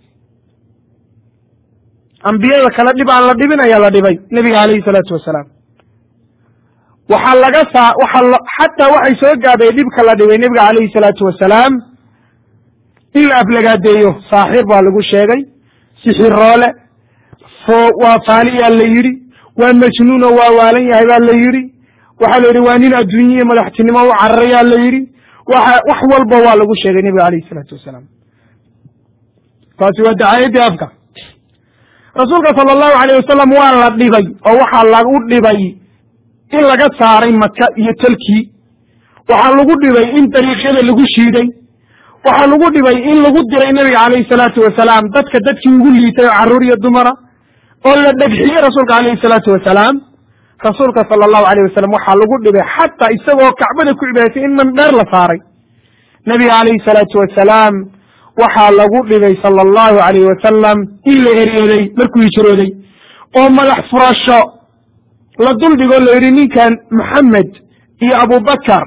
ambiyada kale dhib aan la dhibin ayaa la dhibay nebiga alayhi salaatu wasalaam waxaa laga saa waxaa xataa waxay soo gaadhay dhibka la dhibay nebiga alayhi salaatu wasalaam in la aflagaadeeyo saaxir baa lagu sheegay sixiroole fo waa faaliyaa la yidhi waa majnuuno waa waalan yahay baa la yidhi waxaa la yidhi waa nin adduunye iyo madaxtinimo u cararayaa la yidhi waxa wax walba waa lagu sheegay nebiga alayhi salaatu wasalaam taasi waa dacaayadii afka rasuulka sala allahu alayh wasalam waa la dhibay oo waxaa lagu dhibay in laga saaray maka iyo talkii waxaa lagu dhibay in dariiqyada lagu shiiday waxaa lagu dhibay in lagu diray nebiga calayhi salaatu wasalaam dadka dadkii ugu liitay oo carruur iyo dumara oo la dhegxiyey rasuulka calayhi salaatu wasalaam rasuulka sala allahu alayh wasalam waxaa lagu dhibay xataa isagoo kacbada ku cibadatay in mandheer la saaray nebiga calayhi salaatu wasalaam waxaa lagu dhibay sala allahu alayh wasalam in la eryeeday markuu hijrooday oo madax furasho la duldhigoo la yidhi ninkan maxamed iyo abubakar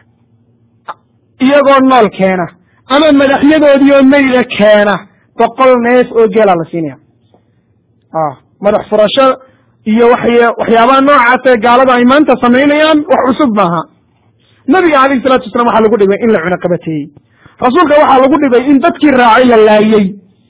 iyagoo nool keena ama madaxyadoodii oo meyda keena boqol neef oo geelaa la siinaya madax furasho iyo waxy waxyaabaha noocaas ee gaalada ay maanta samaynayaan wax cusub maaha nabiga alayhi salatu wasalam waxaa lagu dhibay in la cunaqabateeyey rasuulka waxaa lagu dhibay in dadkii raacay la laayey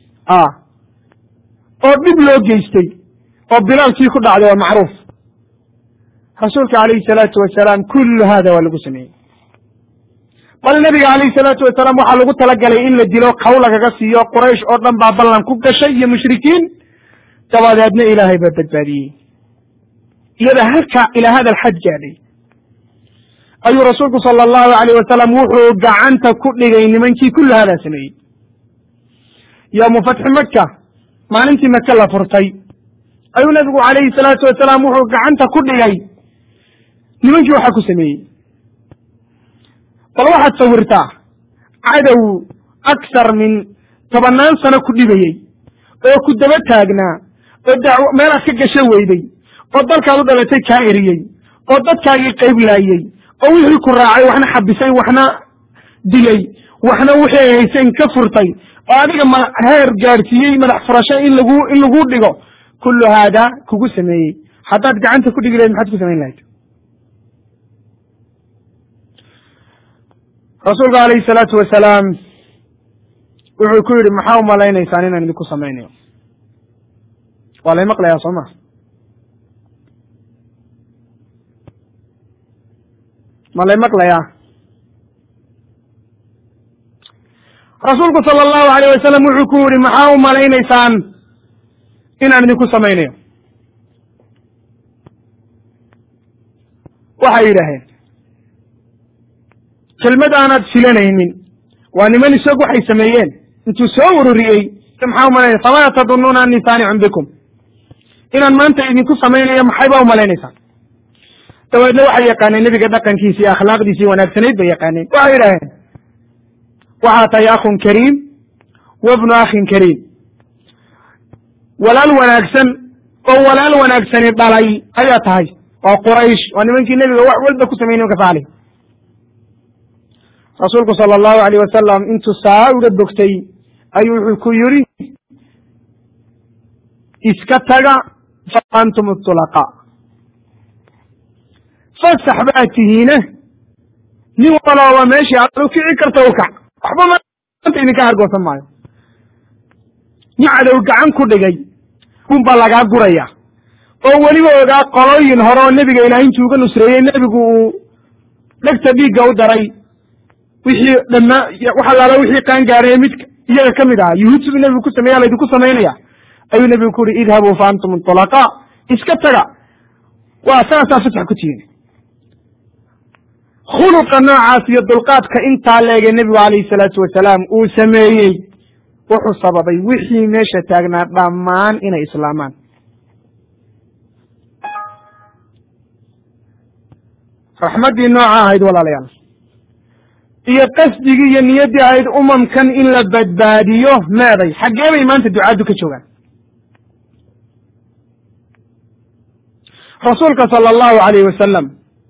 oo dhib loo geystay oo bilaalkii ku dhacday waa macruuf rasuulka alayhi salaatu wasalaam kullu hada waa lagu sameeyey bal nebiga alayhi salaatu wasalaam waxaa lagu talagalay in la dilo kaw lagaga siiyo quraysh oo dhan baa ballan ku gashay iyo mushrikiin dabadeedna ilaahay baa badbaadiyey iyada halkaa ilaa hada alxad gaadhay ayuu rasuulku sala allahu alayh wasalam wuxuu gacanta ku dhigay nimankii kullu hadaa sameeyey yoomu fatxi maka maalintii maka la furtay ayuu nabigu calayhi salaatu wasalaam wuxuu gacanta ku dhigay nimankii waxaa ku sameeyey bal waxaad sawirtaa cadow aksar min tobannaan sano ku dhibayey oo ku daba taagnaa oo daw meelaad ka gasho weyday oo dalkaad u dhalatay kaa eriyey oo dadkaagii qayb laayey oo wixii ku raacay waxna xabisay waxna dilay waxna wixii ay hayseen ka furtay oo adiga ma heer gaadhsiiyey madax furasho in lagu in lagu dhigo kullu haada kugu sameeyey haddaad gacanta ku dhigi lahayd maxaad ku samayn lahayd rasuulku alayhi salaatu wasalaam wuxuu ku yidhi maxaa umalaynaysaan inaan idinku samaynayo waa lay maqlayaa soo ma ma lay maqlayaa rasuulku sala allahu alayh wasalam wuxuu ku yidhi maxaa umalaynaysaan inaan idinku samaynayo waxay yidhaaheen kelmad aanaad filanaynin waa niman isag waxay sameeyeen intuu soo ururiyey maxaa umalanaysa famada tadunuuna anii saanicun bikum inaan maanta idinku samaynayo maxayba umalaynaysaa dabeedna waxay yaqaaneen nebiga dhaqankiisi iyo akhlaaqdiisii wanaagsanayd bay yaqaaneen waxay yidhaaheen waxaa tahay akhun kariim wabnu akhin kariim walaal wanaagsan oo walaal wanaagsani dhalay ayaa tahay waa quraysh waa nimankii nebiga wax walba ku sameyey nimanka saalih rasuulku sala allahu alayh wasalam intuu saa uga bogtay ayuu wuxuu ku yidhi iska taga fa antum tulaqaa fasax baa tihiine nin walooba meeshii aad u kici karta u kac waxba maanta idinka hargoosan maayo nin cadow gacan ku dhigay unbaa lagaa guraya oo weliba ogaa qolooyin hore oo nebiga ilaahay intuu uga nusreeyey nebigu uu dhegta dhiigga u daray wixii dhammaa wax allaala wixii qaan gaaraya mid iyaga ka mid ahaa yuhuud siduu nebigu ku sameeya laydinku samaynaya ayuu nebigu ku uhi idhabuu fa antum inطulaqaa iska taga waa saasaa fasax ku tihiin khuluqa noocaas iyo dulqaadka intaa leege nebigu calayhi salaatu wasalaam uu sameeyey wuxuu sababay wixii meesha taagnaa dhammaan inay islaamaan raxmaddii nooca ahayd walaalayaal iyo qasdigii iyo niyaddii ahayd umamkan in la badbaadiyo meeday xaggee bay maanta ducaaddu ka joogaan rasuulka sala allahu alayh wasalam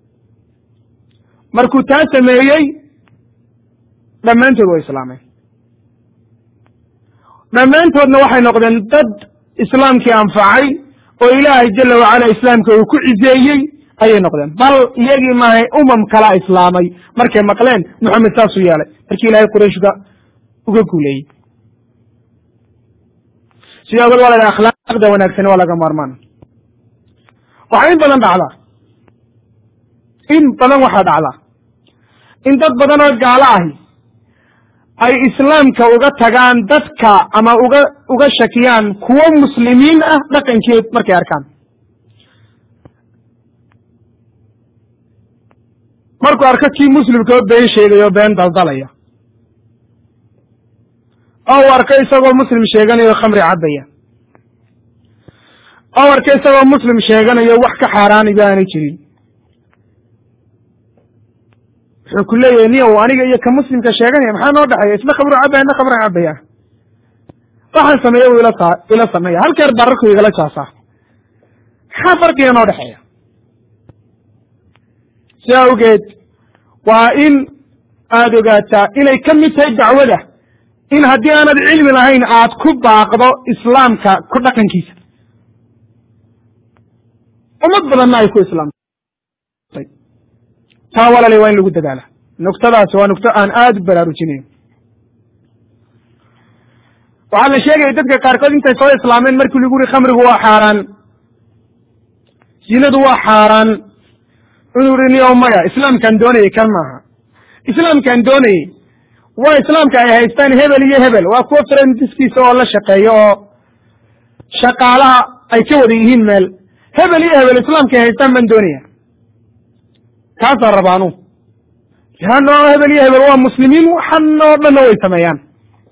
markuu taa sameeyey dhammaantood waa islaameen dhammaantoodna waxay noqdeen dad islaamkii anfacay oo ilaahay jala wacala islaamka uu ku ciseeyey ayay noqdeen bal iyagii maahay umam kalaa islaamay markay maqleen moxamed saasuu yeelay markii ilaahay qurayshga uga guuleeyey sida awgeed waa la dhaha akhlaaqda wanaagsani waa laga maarmaan waxaa in badan dhacdaa in badan waxaa dhacdaa in dad badan oo gaalo ahi ay islaamka uga tagaan dadka ama uga uga shakiyaan kuwo muslimiin ah dhaqankeed markay arkaan markuu arko kii muslimka oo been sheegaya oo been daldalaya oo u arko isagoo muslim sheeganayo khamri cabaya oo u arko isagoo muslim sheeganayo wax ka xaaraaniba aanay jirin wuxuu ku leeyahay niyow aniga iyo ka muslimka sheeganaya maxaa noo dhexeeya isna khamru cabaya isna khamri cabaya waxaan sameeya u ila sa ila sameeya halkeer bararku igala jaasaa maxaa farqiga noo dhexeeya si awgeed waa in aada ogaataa inay ka mid tahay dacwada in haddii aanad cilmi lahayn aad ku baaqdo islaamka ku dhaqankiisa ummad badanna ay ku islaamtay taa walale waa in lagu dadaala nuktadaasi waa nukto aan aada u baraarujinayo waxaa la sheegaya dadka qaarkood intay soo islaameen markii lagu yuri khamrigu waa xaaraan zinadu waa xaaraan inuu uri niyo maya islaamkaan doonayay kan maaha islaamkaan doonayey waa islaamka ay haystaan hebel iyo hebel waa kuwa friendiskiisa oo la shaqeeyo oo shaqaalaha ay ka wada yihiin meel hebel iyo hebel islaamka ay haystaan baan doonaya kaasaan rabaanu leanno hebel iyo hebel waa muslimiin waxan oo dhanna way sameeyaan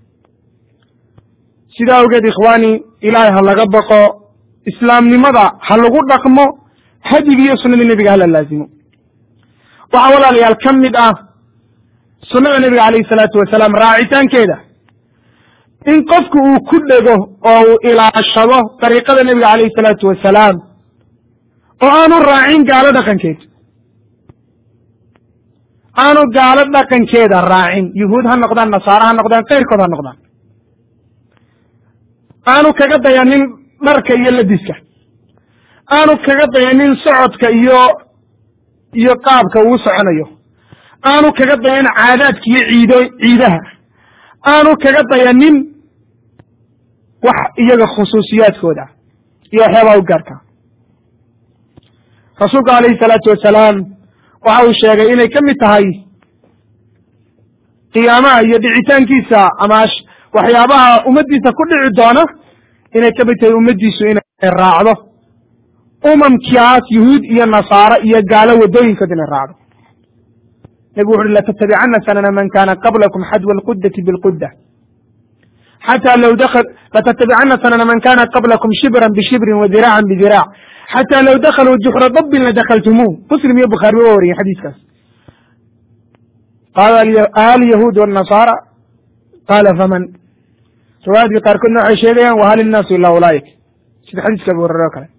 sidaa awgeed ikhwaani ilaahay ha laga baqo islaamnimada ha lagu dhaqmo hadyigi iyo sunadii nebiga hala laazimo waxaa walaalayaal ka mid ah sunnada nebiga calayhi salaatu wasalaam raacitaankeeda in qofku uu ku dhego oo uu ilaashado dariiqada nebiga calayhi salaatu wasalaam oo aanu raacin gaalo dhaqankeed aanu gaalo dhaqankeeda raacin yuhuud ha noqdaan nasaare ha noqdaan keyrkood ha noqdaan aanu kaga dayanin dharka iyo ladiska aanu kaga dayanin socodka iyo iyo qaabka uu soconayo aanu kaga dayanin caadaadka iyo ciido ciidaha aanu kaga dayanin wax iyaga khusuusiyaadkooda iyo waxyaabaha u gaarka rasuulku alayhi salaatu wasalaam waxa uu sheegay inay ka mid tahay qiyaamaha iyo dhicitaankiisa ama waxyaabaha ummaddiisa ku dhici doona inay ka mid tahay ummaddiisu inay raacdo umamkaas yuhuud iyo nasaare iyo gaalo waddooyinkood inay raacdo nebigu wuxu uhi latattabicana sanana man kana qablakum xadwa alqudati bilqudda xata low dakl latattabicana sanana man kana qablakum shibran bishibrin wa diraacan bidiraac xata low dakaluu juxra dabbin ladakaltumuuh muslim iyo bukhaari waa wariyey xadiiskaas qaala alyahuud wاnasaara qaala faman riwaayadkii qaarkoodna waxay sheegayaan wahal innaasu ila ulaa'ik sida xadiiska abu hurere o kale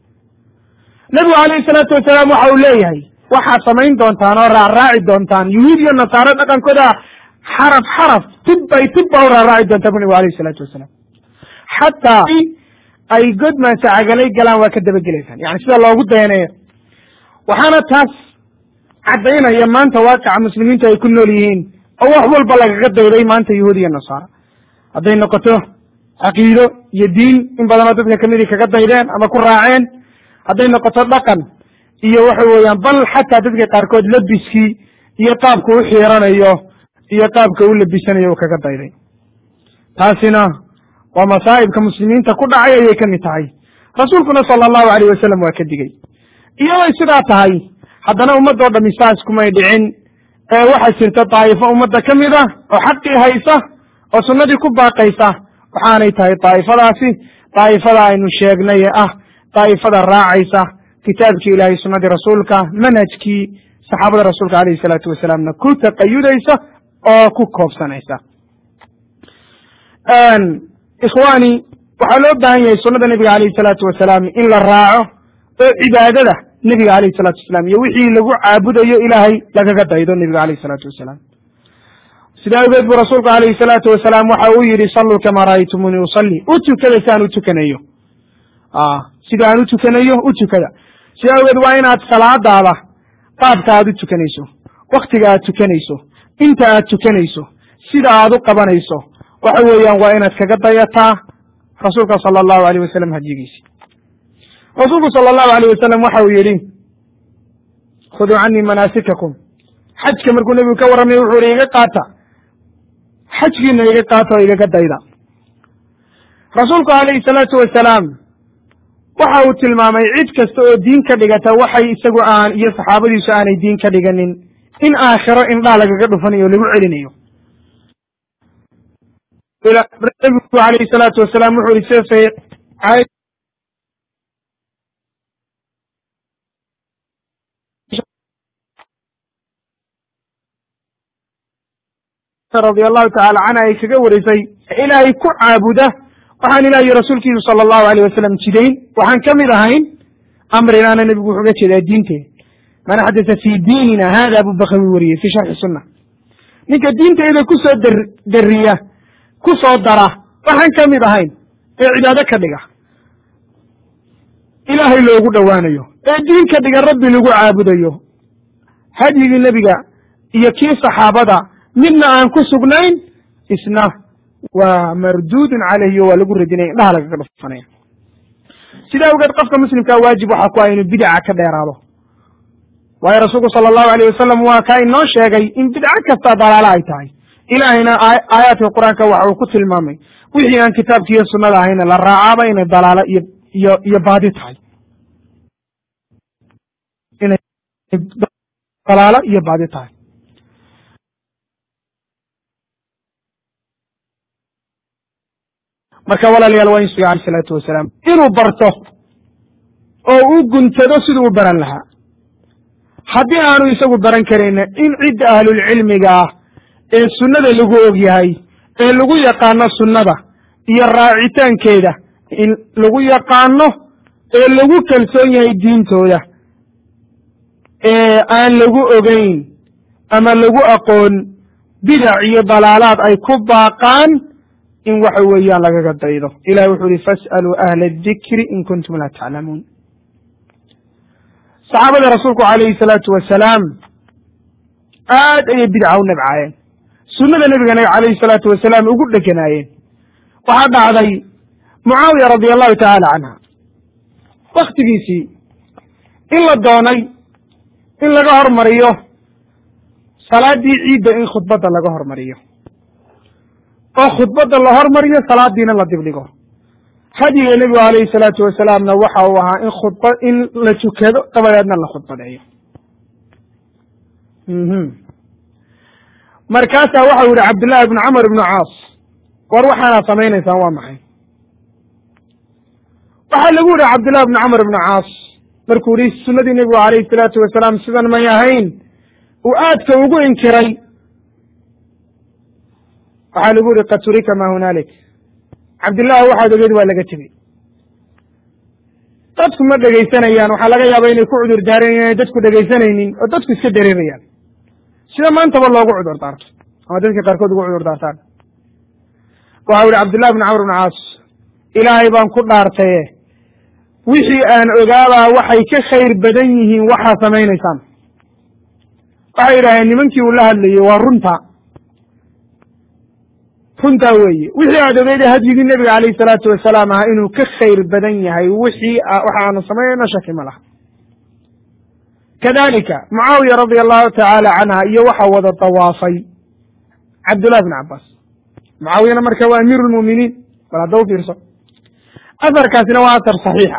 nebigu alayhi salaatu wasalaam waxa uu leeyahay waxaad samayn doontaan oo raacraaci doontaan yuhuud iyo nasaare dhaqankooda xaraf xaraf tib bay tib baa u raaraaci doontaa bu nebigu alayhi salaatu wasalaam xataa ay godmaasa cagalay galaan waa ka dabagelaysaan yani sida loogu dayanayo waxaana taas caddaynaya maanta waaqica muslimiintu ay ku nool yihiin oo wax walba lagaga dayday maanta yuhuud iyo nasaara hadday noqoto caqiido iyo diin in badanoo dadka kamidii kaga daydeen ama ku raaceen hadday noqoto dhaqan iyo waxa weeyaan bal xataa dadka qaarkood labiskii iyo qaabka u xiiranayo iyo qaabka u labisanayo uu kaga dayday taasina waa masaa'ibka muslimiinta ku dhacay ayay ka mid tahay rasuulkuna sala allahu alayh wasalam waa ka digey iyaday sidaa tahay haddana ummadoo dhami saas kumay dhicin ee waxaa jirta daa'ifo ummadda ka mid ah oo xaqii haysa oo sunnadii ku baaqaysa waxaanay tahay daa'ifadaasi daa'ifada aynu sheegnay ee ah daa'ifada raacaysa kitaabkii ilaahay sunnadii rasuulka manhajkii saxaabada rasuulka alayhi salaatu wasalaamna ku taqayudaysa oo ku koobsanaysa ikhwaani waxaa loo baahan yahay sunnada nebiga alayhi salaatu wasalaam in la raaco oo cibaadada nebiga alayhi salatu wasalaam iyo wixii lagu caabudayo ilaahay lagaga daydo nebiga alayhi salaatu wasalaam sida awgeed buu rasuulku alayhi salaatu wasalaam waxa uu yihi salluu kamaa ra'aytumuunii usalli u tukada si aan u tukanayo sida aan u tukanayo u tukada sida awgeed waa inaad salaadaada qaabka aad u tukanayso waktiga aad tukanayso inta aad tukanayso sida aad u qabanayso waxa weeyaan waa inaad kaga dayataa rasuulka sala allahu alayh wasalam hadyigiisi rasuulku sala allahu alayh wasalam waxa uu yidhi khuduu canii manaasikakum xajka markuu nebigu ka warramay wuxuu ihi iga qaata xajkiina iga qaata oo igaga dayda rasuulku alayhi salaatu wasalaam waxa uu tilmaamay cid kasta oo diin ka dhigata waxay isagu aan iyo saxaabadiisu aanay diin ka dhiganin in aakhiro indhaa lagaga dhufanayo o lagu celinayo nabigu alayhi salaatu wasalaam wuxuu yihi sida saxiix radia allahu tacala canha ay kaga warisay ilaahay ku caabuda waxaan ilaah iyo rasuulkiisu sala allahu alayh wasalam jidayn waxaan ka mid ahayn amrinaana nebigu wuxuu uga jeedaa diinteeda man axdasa fii diinina hada abu bakawi wariyey fi sharxi sunna ninka diinteyda kusoo dar dariya ku soo dara waxaan ka mid ahayn ee cibaado ka dhiga ilaahay loogu dhowaanayo ee diin ka dhiga rabbi lagu caabudayo hadyigii nebiga iyo kii saxaabada midna aan ku sugnayn isna waa marduudun calayhi o waa lagu radinaya indhaha lagaga dhufanaya sidaa awgeed qofka muslimkaa waajib waxaa ku ah inuu bidaca ka dheeraado waayo rasuulku sala allahu alayh wasalam waa kaa inoo sheegay in bidco kasta dalaalo ay tahay ilaahayna aayaadka qur-aanka waxa uu ku tilmaamay wixii aan kitaabki iyo sunnada ahayna la raacaaba inay dalaalo iyo iyo iyo baadi tahay inay dalaalo iyo baadi tahay marka walaalayaal waa in suga alay salaatu wasalaam inuu barto oo u guntado siduu u baran lahaa haddii aanu isagu baran karayna in cidda ahlulcilmiga ah ee sunnada lagu og yahay ee lagu yaqaano sunnada iyo raacitaankeeda in lagu yaqaano ee lagu kalsoon yahay diintooda ee aan lagu ogeyn ama lagu aqoon bidac iyo dalaalaad ay ku baaqaan in waxa weeyaan lagaga daydo ilahi wuxuu yihi fas'aluu ahla adikri in kuntum laa taclamuun saxaabada rasuulku calayhi salaatu wasalaam aad ayay bidca u nabcaayeen sunnada nebigana calayhi salaatu wasalaam ugu dheganaayeen waxaa dhacday mucaawiya radia allahu tacaala canha waktigiisii in la doonay in laga hormariyo salaaddii ciidda in khudbadda laga hormariyo oo khudbadda la hormariyo salaadiina la dibdhigo hadiga nebigu alayhi salaatu wasalaamna waxa uu ahaa in khudba in la tukado dabadeedna la khudbadeeyo markaasaa waxau yihi cabdullaahi ibnu camar ibnu caas war waxaanaad samaynaysaan waa maxay waxaa lagu yihi cabdullahi ibnu camar ibnu caas markuu yihi sunnadii nebigu alayhi salaatu wasalaam sidan may ahayn uu aadka ugu inkiray waxaa lagu yihi qad turika ma hunaalik cabdillahi waxaad ogeed waa laga tegey dadku ma dhegaysanayaan waxaa laga yaaba inay ku cudur daaran inay dadku dhegaysanaynin oo dadku iska dareerayaan sida maantaba loogu cudur daarto ama dadka qaarkood ugu cudur daartaan waxau yihi cabdullahi bn camr bn caas ilaahay baan ku dhaartaye wixii aan ogaabaa waxay ka khayr badan yihiin waxaa samaynaysaan waxay yidhaaheen nimankii uu la hadlayey waa runta runtaa weeye wixii aad ogeyda hadyigii nebiga calayhi salaatu wasalaam ahaa inuu ka khayr badan yahay wixii waxa aanu samaynayno shaki ma laha kadalika mucaawiya radia allahu tacaala canha iyo waxa wada dawaafay cabdullahi bn cabaas mucaawiyana marka waa amiiru lmu'miniin bal hadda u fiirso asarkaasina waa asar saxiixa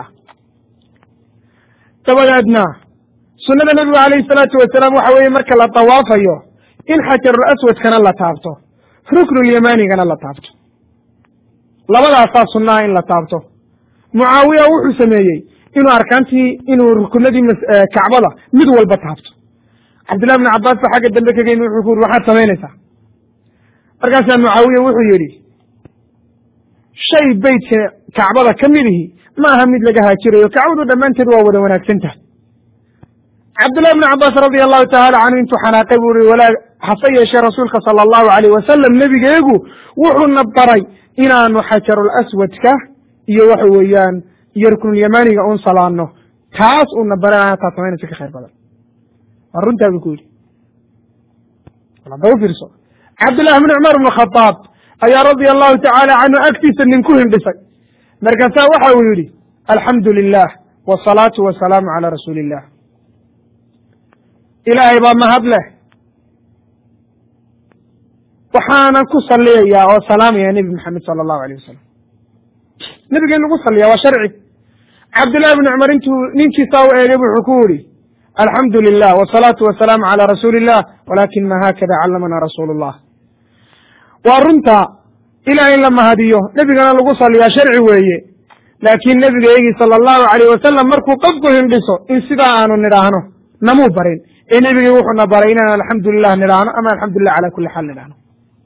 dabadeedna sunnada nebigu calayhi salaatu wasalaam waxa weeye marka la dawaafayo in xajarul aswadkana la taabto ruknulyamanigana la taabto labadaasaa sunnaha in la taabto mucaawiya wuxuu sameeyey inuu arkaantii inuu rukunadii kacbada mid walba taabto cabdillahi bn cabaas ba xagga dambe kaga yimi wuxuu ku yuri waxaad samaynaysaa markaasaa mucaawiya wuxuu yidhi shay beytka kacbada ka mid ihi ma aha mid laga haajirayo kacbadu dhammaanteed waa wada wanaagsan tahay cabdullahi bn cabaas radia allahu tacaala canhu intuu xanaaqay buu uri walaa hase yeeshee rasuulka sala allahu alayh wasalam nebigeegu wuxuuna baray inaanu xajarul aswadka iyo waxa weeyaan iyo ruknulyamaniga un salaano taas uuna baray taa samaynaysa ka khayr badan waa runtaa buu ku yidhi hadda u fiirso cabdullahi bn cumar bn khadaab ayaa radia allahu tacaala canhu agtiisa nin ku hindhisay markaasaa waxa uu yidhi alxamdu lilah wasalaatu wasalaamu calaa rasuuli illah ilaahay baa mahad leh waxaanan ku saliyayaa oo salaamaya nebi maxamed sala allahu alayh wasalam nebiga in lagu saliya waa sharci cabdullahi bni cumar intuu ninkiisaa u eegay wuxuu ku yidhi alxamdu lilah wasalaatu wasalaamu calaa rasuuli illah walakin ma haakada callamana rasuulu llah waa runta ilah in la mahadiyo nebigana lagu saliyaa sharci weeye laakiin nebigeygii sala allahu alayh wasalam markuu qofku hindhiso in sidaa aanu nidhaahno namuu barin ee nebigii wuxuuna baray inaan alxamdulilah nidhaahno ama alxamdulilah cala kuli xaal nidhaahno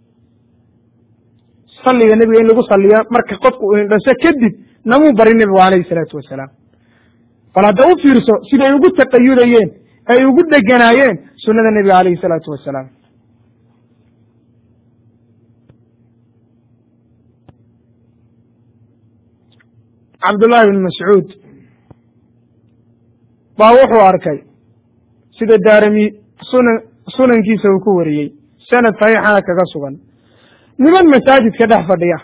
saliga nebiga in lagu saliyo marka qofku uu hindhaso kadib namuu barin nebigu alayhi salaatu wasalaam bal hadda u fiirso siday ugu taqayudayeen ay ugu dheganaayeen sunnada nebiga alayhi salaatu wasalaam cabdullahi bn mascuud baa wuxuu arkay sida daarami sunan sunankiisa uu ku wariyey sanad saxiixana kaga sugan niman masaajidka dhex fadhiya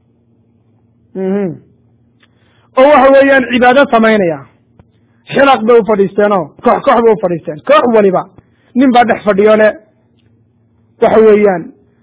oo waxa weeyaan cibaado samaynaya xilaq bay u fadhiisteenoo koox koox bay u fadhiisteen koox waliba nin baa dhex fadhiyo le waxa weeyaan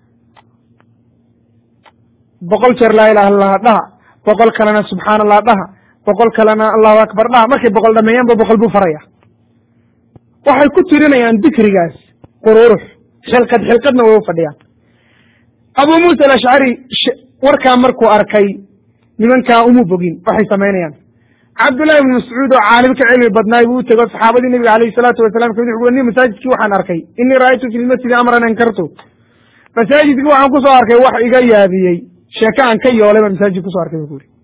boqol jeer laa ilaha illah dhaha boqol kalena subxaana allah dhaha boqol kalena allahu akbar dhaha markay boqol dhameeyaanba boqol buu faraya waxay ku tirinayaan dikrigaas qururux xilqad xilqadna way u fadhiyaan abu muusa alashcari warkaa markuu arkay nimankaa umu bogin waxay samaynayaan cabdullahi ibni mascuud oo caalim ka cilmi badnaay buu u tego saxaabadii nebiga alayhi salaatu wasalam kamid wuxu ni masaajidkii waxaan arkay inii ra'aytu fi lmasjidi amran ankartu masaajidkii waxaan kusoo arkay wax iga yaabiyey sheeke aan ka yoolay baan masaajid kusoo arkay bu ku yuri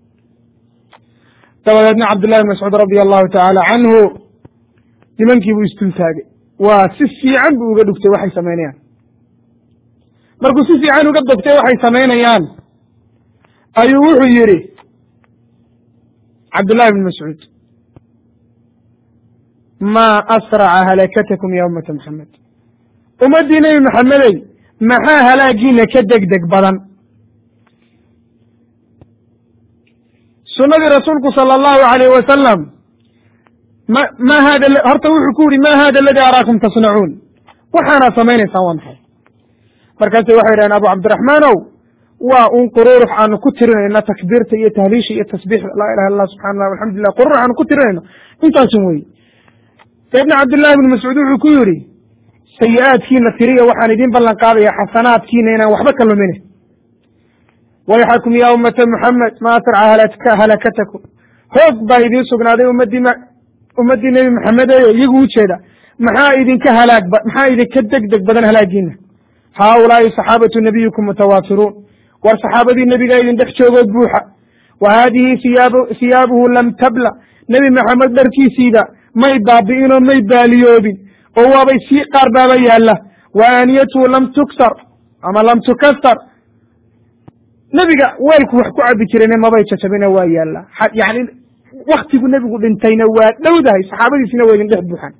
dabadeedna cabdullahi ibn mascuud radia allahu tacaala canhu nimankii buu isdul taagay waa si fiican buu uga dhugtay waxay samaynayaan markuu si fiican uga dogtay waxay samaynayaan ayuu wuxuu yidhi cabdullahi bn mascuud maa asraca halakatakum ya ummata maxamed ummaddii nebi maxamedey maxaa halaagiina ka deg deg badan sunnadii rasuulku sala allahu alayh wasalam ma ma hada horta wuxuu ku yihi ma hada aladi araakum tasnacuun waxaanaad samaynaysaan waa maxay markaasay waxay yidhahdeen abu cabdiraxmaanow waa un qururux aanu ku tirinayno takbiirta iyo tahliisha iyo tasbiixda laa ilaha illah subxana allah alxamdulilah qururux aanu ku tirinayno intaasun wey saydna cabdillahi bni mascuud wuxuu ku yidhi sayi-aadkiina tiriya waxaan idiin ballan qaadaya xasanaadkiina inaan waxba ka lumine wayxakum ya ummata muxamed ma asraca halakatakum hoog baa idiin sugnaaday ummadii ummaddii nebi maxamed eyo iyagu ujeeda maxaa idinka halaag maxaa idinka deg deg badan halaagiina haaulaai saxaabatu nabiyikum mutawaafiruun war saxaabadii nebiga idin dhex joogoo buuxa wa haadihi iyaab hiyaabuhu lam tabla nebi maxamed dharkiisiida may baabi'inoo may baaliyoobin oo waabay sii qaar baaba yaalla wa aaniyatuhu lam tuksar ama lam tukasar nebiga weelku wax ku cabi jirayna mabay jajabina waa yaalla yani waktigu nebigu dhintayna waa dhowdahay saxaabadiisina waa idin dhex buuxaan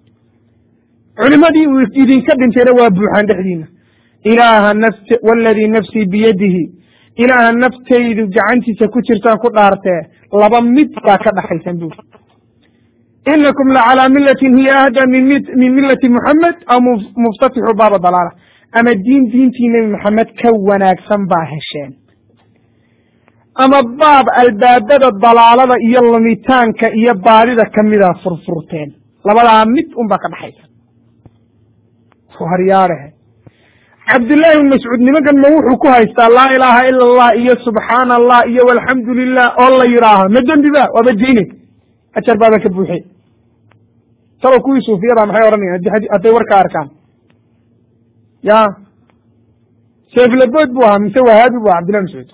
culimadii uu idinka dhintayna waa buuxaan dhexdiina ilaaha nafs waladii nafsii biyadihi ilaaha naftaydu gacantiisa ku jirtaan ku dhaartee laba mid baa ka dhaxaysan buuri inakum lacalaa milatin hiya ahda min milati muxamed aw muftatixu baaba dalaala ama diin diintii nebi maxamed ka wanaagsan baa hesheen ama baab albaabada dalaalada iyo lumitaanka iyo baadida kamida furfurteen labadaa mid un baa ka dhaxaysa haryaadhehe cabdullaahi bn mascuud nimankan ma wuxuu ku haystaa laa ilaaha ila allah iyo subxaana allah iyo walxamdu lilah oo la yidhaaho ma dembi ba waaba diine ajar baaba ka buuxe talow kuwii suufiyada maxay odhanayan hadday warka arkaan ya seeflabood buu ahaa mise wahaabi bu aha cabdillahi mascuud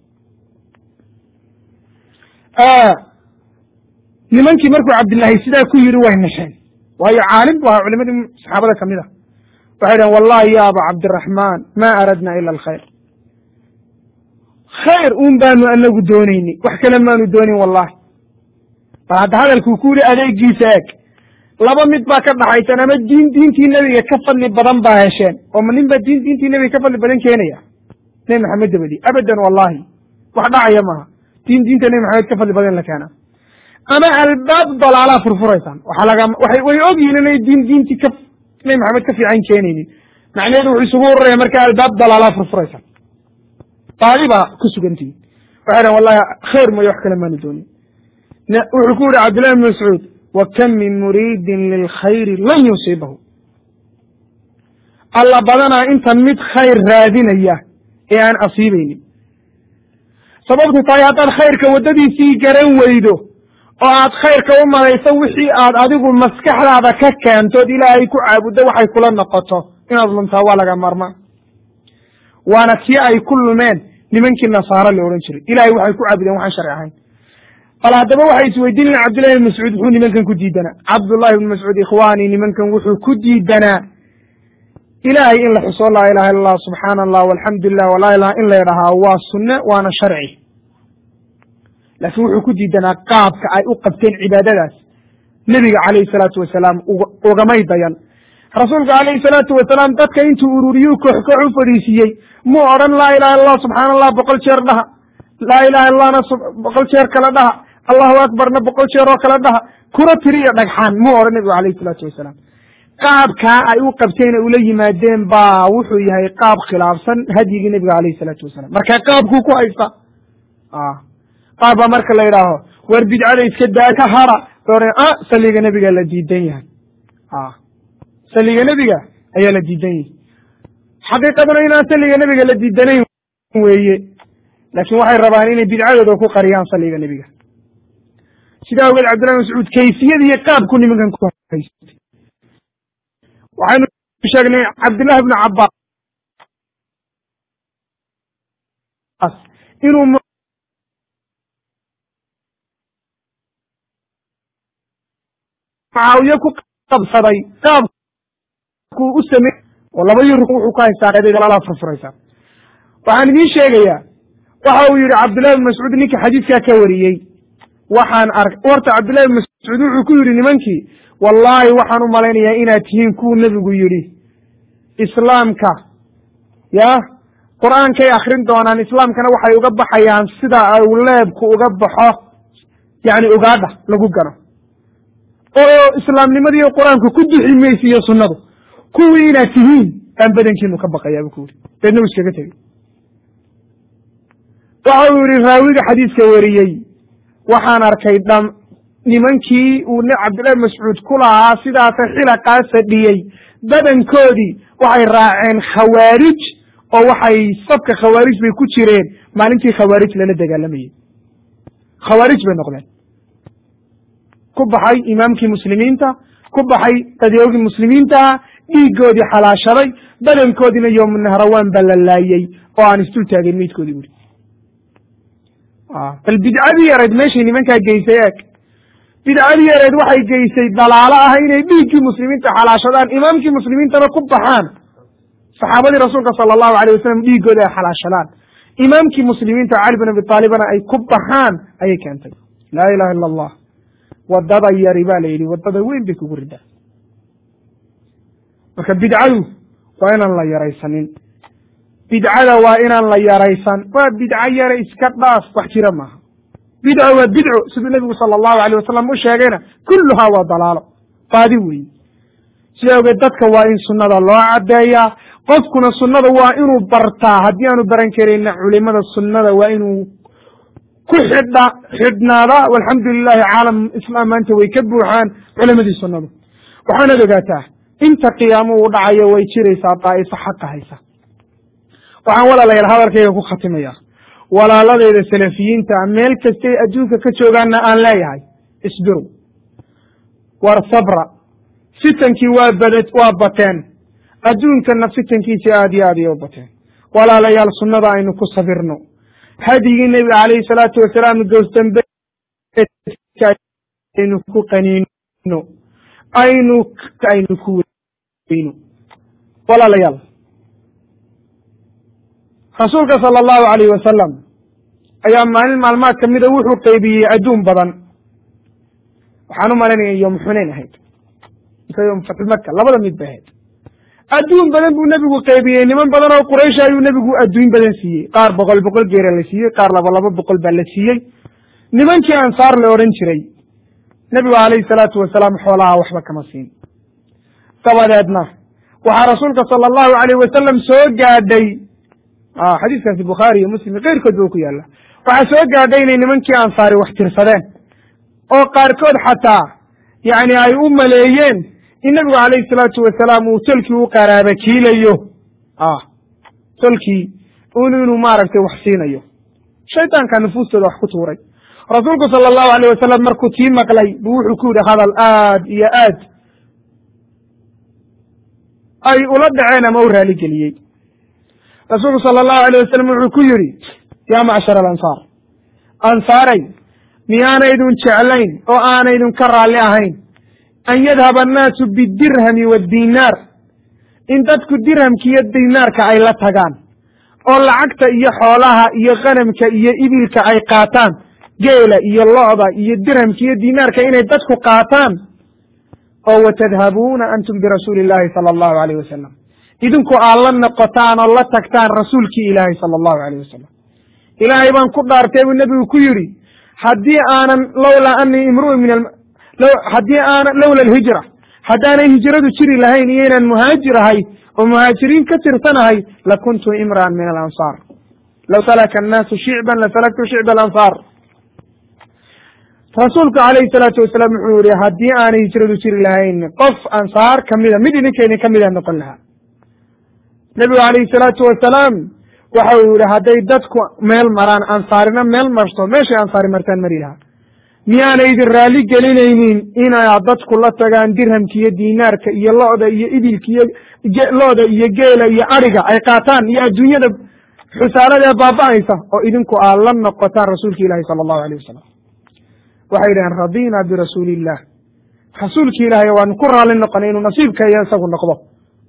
nimankii markuu cabdillaahi sidaa ku yidhi way nasheen waayo caalim bu ahaa culimadii saxaabada kamid a waxay dhaheen wallahi ya aba cabdiraxmaan ma aradna ila alkhayr khayr un baanu anagu doonayni wax kale maanu doonin wallahi bal hadda hadalkuu ku yihi adeegiisa eeg laba mid baa ka dhaxaysan ama diin diintii nebiga ka fadli badan baa hesheen oo ma nin baa diin diintii nebiga ka fadli badan keenaya nebi maxamed dabadi abadan wallahi wax dhacaya maaha diin diinta nebi maxamed ka fadli badan in la keena ama albaab dalaalaa furfuraysaan waxaa laga waay way ogyihin inay diin diintii ka nebi maxamed ka fiican keenaynin macnaheedu wuxuu isugu ururaya marka albaab dalaalaa furfuraysaan baadi baa ku sugantihin waxay dhahen wallahi khayr mooyo wax kale maanu doonin wuxuu ku yihi cabdillahi bn mascuud wa kam min muriidin lilkhayri lan yusiibahu alla badanaa inta mid khayr raadinaya ee aan asiibaynin sababtu tahay haddaad khayrka waddadiisii garan weydo oo aad khayrka u malayso wixii aad adigu maskaxdaada ka keentood ilaahay ku caabuddo waxay kula noqoto inaad luntaa waa laga maarmaa waana tii ay ku lumeen nimankii nasaaro la odhan jiray ilahay waxay ku caabudeen waxaan sharci ahayn bal haddaba waxay isweydiinayen cabdillahi bn mascuud muxuu nimankan ku diidanaa cabdullahi bn mascuud ikhwaanii nimankan wuxuu ku diidanaa ilaahay in la xuso laa ilaha illa allah subxaana allah walxamdu lilah walaa ilaha in la ydhahaa waa sunne waana sharci laakiin wuxuu ku diidanaa qaabka ay u qabteen cibaadadaas nebiga calayhi salaatu wasalaam ugamay dayan rasuulka calayhi salaatu wasalaam dadka intuu ururiyuu koox koox u fadhiisiiyey muu odhan laa ilaha illa allah subxaana allah boqol jeer dhaha laa ilaha illahna boqol jeer kale dhaha allahu akbarna boqol jeer oo kale dhaha kuna tiriya dhagxaan muu odhan nebigu calayhi salaatu wasalaam qaabkaa ay u qabteen ula yimaadeen baa wuxuu yahay qaab khilaafsan hadyigii nebiga calayhi salaatu wasalaam marka qaabkuu ku haysta qaab baa marka la yidhaaho war bidcada iska daa ka hara a saliga nebiga la diidan yahay saliga nebiga ayaa la diidan yahay xaqiiqaduna inaan saliga nebiga la diidanayn weeye laakiin waxay rabaan inay bidcadooda ku qariyaan saliga nebiga sidaa ogeed cabdillahi mascuud kayfiyada iyo qaabku nimankan ku haystay waxaynu sheegnay cabdillahi bnu cabbaas inuu mucaawiye ku qabsaday qaab u samey oo labadii ruk wuxuu ka haystaa qeedalala furfuraysaa waxaan idiin sheegayaa waxa uu yihi cabdullahi bin mascuud ninka xadiidkaa ka wariyey waxaan ark horta cabdullahi bin mascuud wuxuu ku yidhi nimankii wallaahi waxaan u malaynayaa inaad tihiin kuwuu nebigu yidhi islaamka ya qur-aankay akrin doonaan islaamkana waxay uga baxayaan sida uu leebku uga baxo yani ugaadha lagu gano oo islaamnimadiiyo qur-aanku ku duxi maysiiyo sunnadu kuwii inaad tihiin baan badankiinu ka baqayaa bu ku yidhi deedna u iskaga tegey waxa uu yihi raawiga xadiiska wariyey waxaan arkay dham nimankii uu cabdillahi mascuud ku lahaa sidaasa xilaqaa fadhiyey badankoodii waxay raaceen khawaarij oo waxay safka khawaarij bay ku jireen maalintii khawaarij lala dagaalamayey khawaarij bay noqdeen ku baxay imaamkii muslimiinta ku baxay qadiyoogii muslimiintaha dhiigoodii xalaashaday badankoodiina yowmunahrawaan baa la laayey oo aan isdul taageen meydkoodii buri bal bidcadii yareed meeshay nimankaa geysay eeg bidcadii yareed waxay geysay dalaalo ah inay dhiiggii muslimiinta xalaashadaan imaamkii muslimiintana ku baxaan saxaabadii rasuulka sala allahu alayh wasalam dhiiggooda ay xalaashadaan imaamkii muslimiinta cali bin abi taalibana ay ku baxaan ayay keentay laa ilaha illa allah wadada yari ba la yidhi wadada weyn bay kugu ridaa marka bidcadu waa inaan la yaraysanin bidcada waa inaan la yaraysan waa bidco yare iska dhaaf wax jira maaha bidco waa bidco siduu nebigu sala allahu alayh wasalam u sheegayna kulluhaa waa dalaalo baadi weeye sida ogeed dadka waa in sunnada loo caddeeyaa qofkuna sunnada waa inuu bartaa haddii aanu baran karayna culimada sunnada waa inuu ku xidha xidhnaada walxamdu lilahi caalam islaam maanta way ka buuxaan culimadii sunnadu waxaanad ogaataa inta qiyaamo uu dhacayo way jiraysaa daa'ifo xaqa haysa waxaan walaalayaal hadalkayga ku khatimaya walaaladeyda salafiyiinta meel kastay adduunka ka joogaanna aan leeyahay isbiru war sabra fitankii waa bad waa bateen adduunkana fitankiisi aad iyo aad iyo u bateen walaalayaal sunnada aynu ku sabirno hadigii nebiga calayhi salaatu wasalaam goosdambe aynu ku qaniino aynu aynu ku weyno walaalayaal rasuulka sala allahu alayh wasalam ayaa maalin maalmaad ka mida wuxuu qaybiyey adduun badan waxaan u malaynaya yom xunayn ahayd mise yom fatxumaka labada mid bay ahayd adduun badan buu nebigu qaybiyey niman badan oo quraysh ayuu nebigu adduun badan siiyey qaar boqol boqol geera la siiyey qaar laba laba boqol baa la siiyey nimankii ansaar la odhan jiray nebigu calayhi salaatu wasalaam xoolaha waxba kama siin dabadeedna waxaa rasuulka sala allahu alayh wasalam soo gaadhay xadiiskaasi bukhaari iyo muslim keyrkood ba ku yaalla waxaa soo gaadhay inay nimankii ansaari wax tirsadeen oo qaarkood xataa yani ay u maleeyeen in nebigu calayhi salaatu wasalaam uu tolkii u qaraaba kiilayo tolkii un inuu maaragtay wax siinayo shaydaankaa nufuustooda wax ku tuuray rasuulku sala allahu alayh wasalam markuu tii maqlay buu wuxuu ku yidhi hadal aad iyo aad ay ula dhaceen ama u raaligeliyey rasuulku sala allahu alayh wasalam wuxuu ku yidhi yaa macshar alansaar ansaaray miyaanaydun jeclayn oo aanaydun ka raalli ahayn an yadhaba annaasu bidirhami waddinaar in dadku dirhamka iyo dinaarka ay la tagaan oo lacagta iyo xoolaha iyo khanamka iyo ibilka ay qaataan geela iyo lo'da iyo dirhamka iyo dinaarka inay dadku qaataan oo watadhabuuna antum birasuuli illahi sala allahu alayh wasalam idinku aad la noqotaan oo la tagtaan rasuulkii ilaahay sala allahu alayh wasalam ilaahay baan ku dhaartay buu nebigu ku yidhi haddii aanan lowlaa anii imru'un min haddii aanan lowla alhijra haddaanay hijradu jiri lahayn iyo inaan muhaajir ahay oo muhaajiriin ka tirsanahay lakuntu imra'an min alansaar low salaka annaasu shicban lasalaktu shicba alansaar rasuulku calayhi salaatu wasalaam wuxuu yihi haddii aanay hijradu jiri lahayn qof ansaar kamida mid idinkaydin ka mida noqon lahaa nebigu calayhi salaatu wasalaam waxa uu yihi hadday dadku meel maraan ansaarina meel marto meeshay ansaari martaan mari lahaa miyaana idin raalli gelinaynin inaad dadku la tagaan dirhamka iyo dinaarka iyo lo'da iyo ibilka iyo lo'da iyo geela iyo adhiga ay qaataan iyo adduunyada xusaalada ee baaba'aysa oo idinku aad la noqotaan rasuulka ilahi sala allahu alayh wasalam waxay yidhaheen radina birasuuli illah rasuulki ilaahay waanu ku raalli noqonay inuu nasiibka iyo isagu noqdo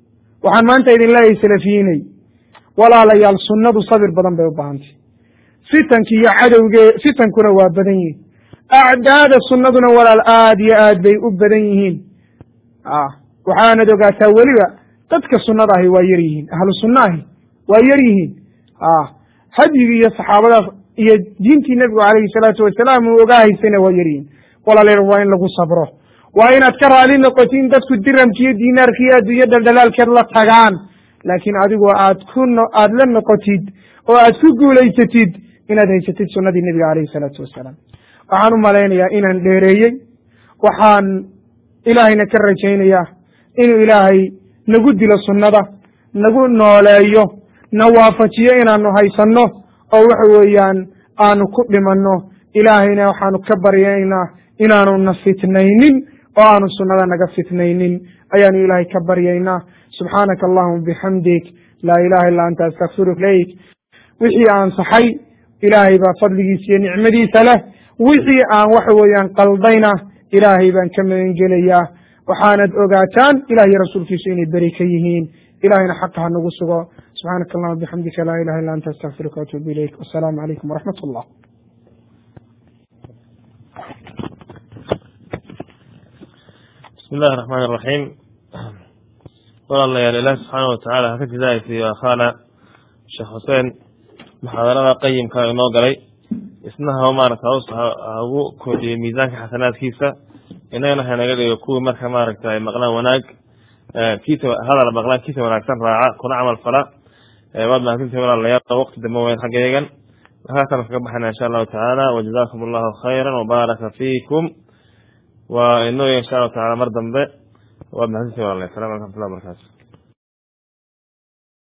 waxaan maanta idin leeyahay salafiyiinay walaalayaal sunnadu sabir badan bay u baahantay fitanki iyo cadowge fitankuna waa badan yihin acdaada sunnaduna walaal aad iyo aad bay u badan yihiin waxaanad ogaataa weliba dadka sunnada ahi waa yar yihiin ahlu sunna ahi waa yar yihiin hadyigii iyo saxaabadaas iyo diintii nebigu calayhi salaatu wasalaam uu ogaa haysayna waa yar yihiin walaalayaal waa in lagu sabro waa inaad ka raali noqotiin dadku diramkiiyo diinaarkiiyo adduunyo dhaldhalaalkeed la tagaan laakiin adigu aad ku aad la noqotid oo aad ku guulaysatid inaad haysatid sunnadii nebiga calayhi salaatu wasalaam waxaan u malaynayaa inaan dheereeyey waxaan ilaahayna ka rajaynayaa inuu ilaahay nagu dilo sunnada nagu nooleeyo na waafajiyo inaanu haysanno oo waxa weeyaan aanu ku dhimanno ilaahayna waxaanu ka baryaynaa inaanu na fitnaynin oo aanu sunnada naga fitnaynin ayaanu ilaahay ka baryaynaa subxaanaka allahuma bixamdik laa ilaha illa anta astakfiruk ilayk wixii aan saxay ilaahay baa fadligiisa iyo nicmadiisa leh wixii aan waxa weeyaan qaldayna ilaahay baan ka magan gelayaa waxaanad ogaataan ilah iyo rasuulkiisu inay beri ka yihiin ilahayna xaqa ha nagu sugo subxaanaka allahuma bixamdika laa ilaha illa anta astakfiruka waatuubu ilayk wasalaamu calaykum waraxmat allah bismi illahi raxmaan iraxiim walaalayaal ilaah subxaana watacaala haka jidaaysiiyo akhaana sheekh xuseen muxaadarada qayimka inoo galay isna haba maaragta haws hagu kordhiyo miisaanka xasanaadkiisa inagana hanaga dhigo kuwii marka maaragta ay maqlaan wanaag kiisa hadal maqlaan kiisa wanaagsan raaca kuna camal fala waad mahadsantihi walaalayaal waqti dambe weyn xaggeegan halkaasaan kaga baxayna insha allahu tacaala wajazakum allahu khayra wabaaraka fiikum waa inoo insha allahu tacaala mar dambe waad mahadsantihi walaalayaal asalamu alaikum raxmatullahi wabarakatu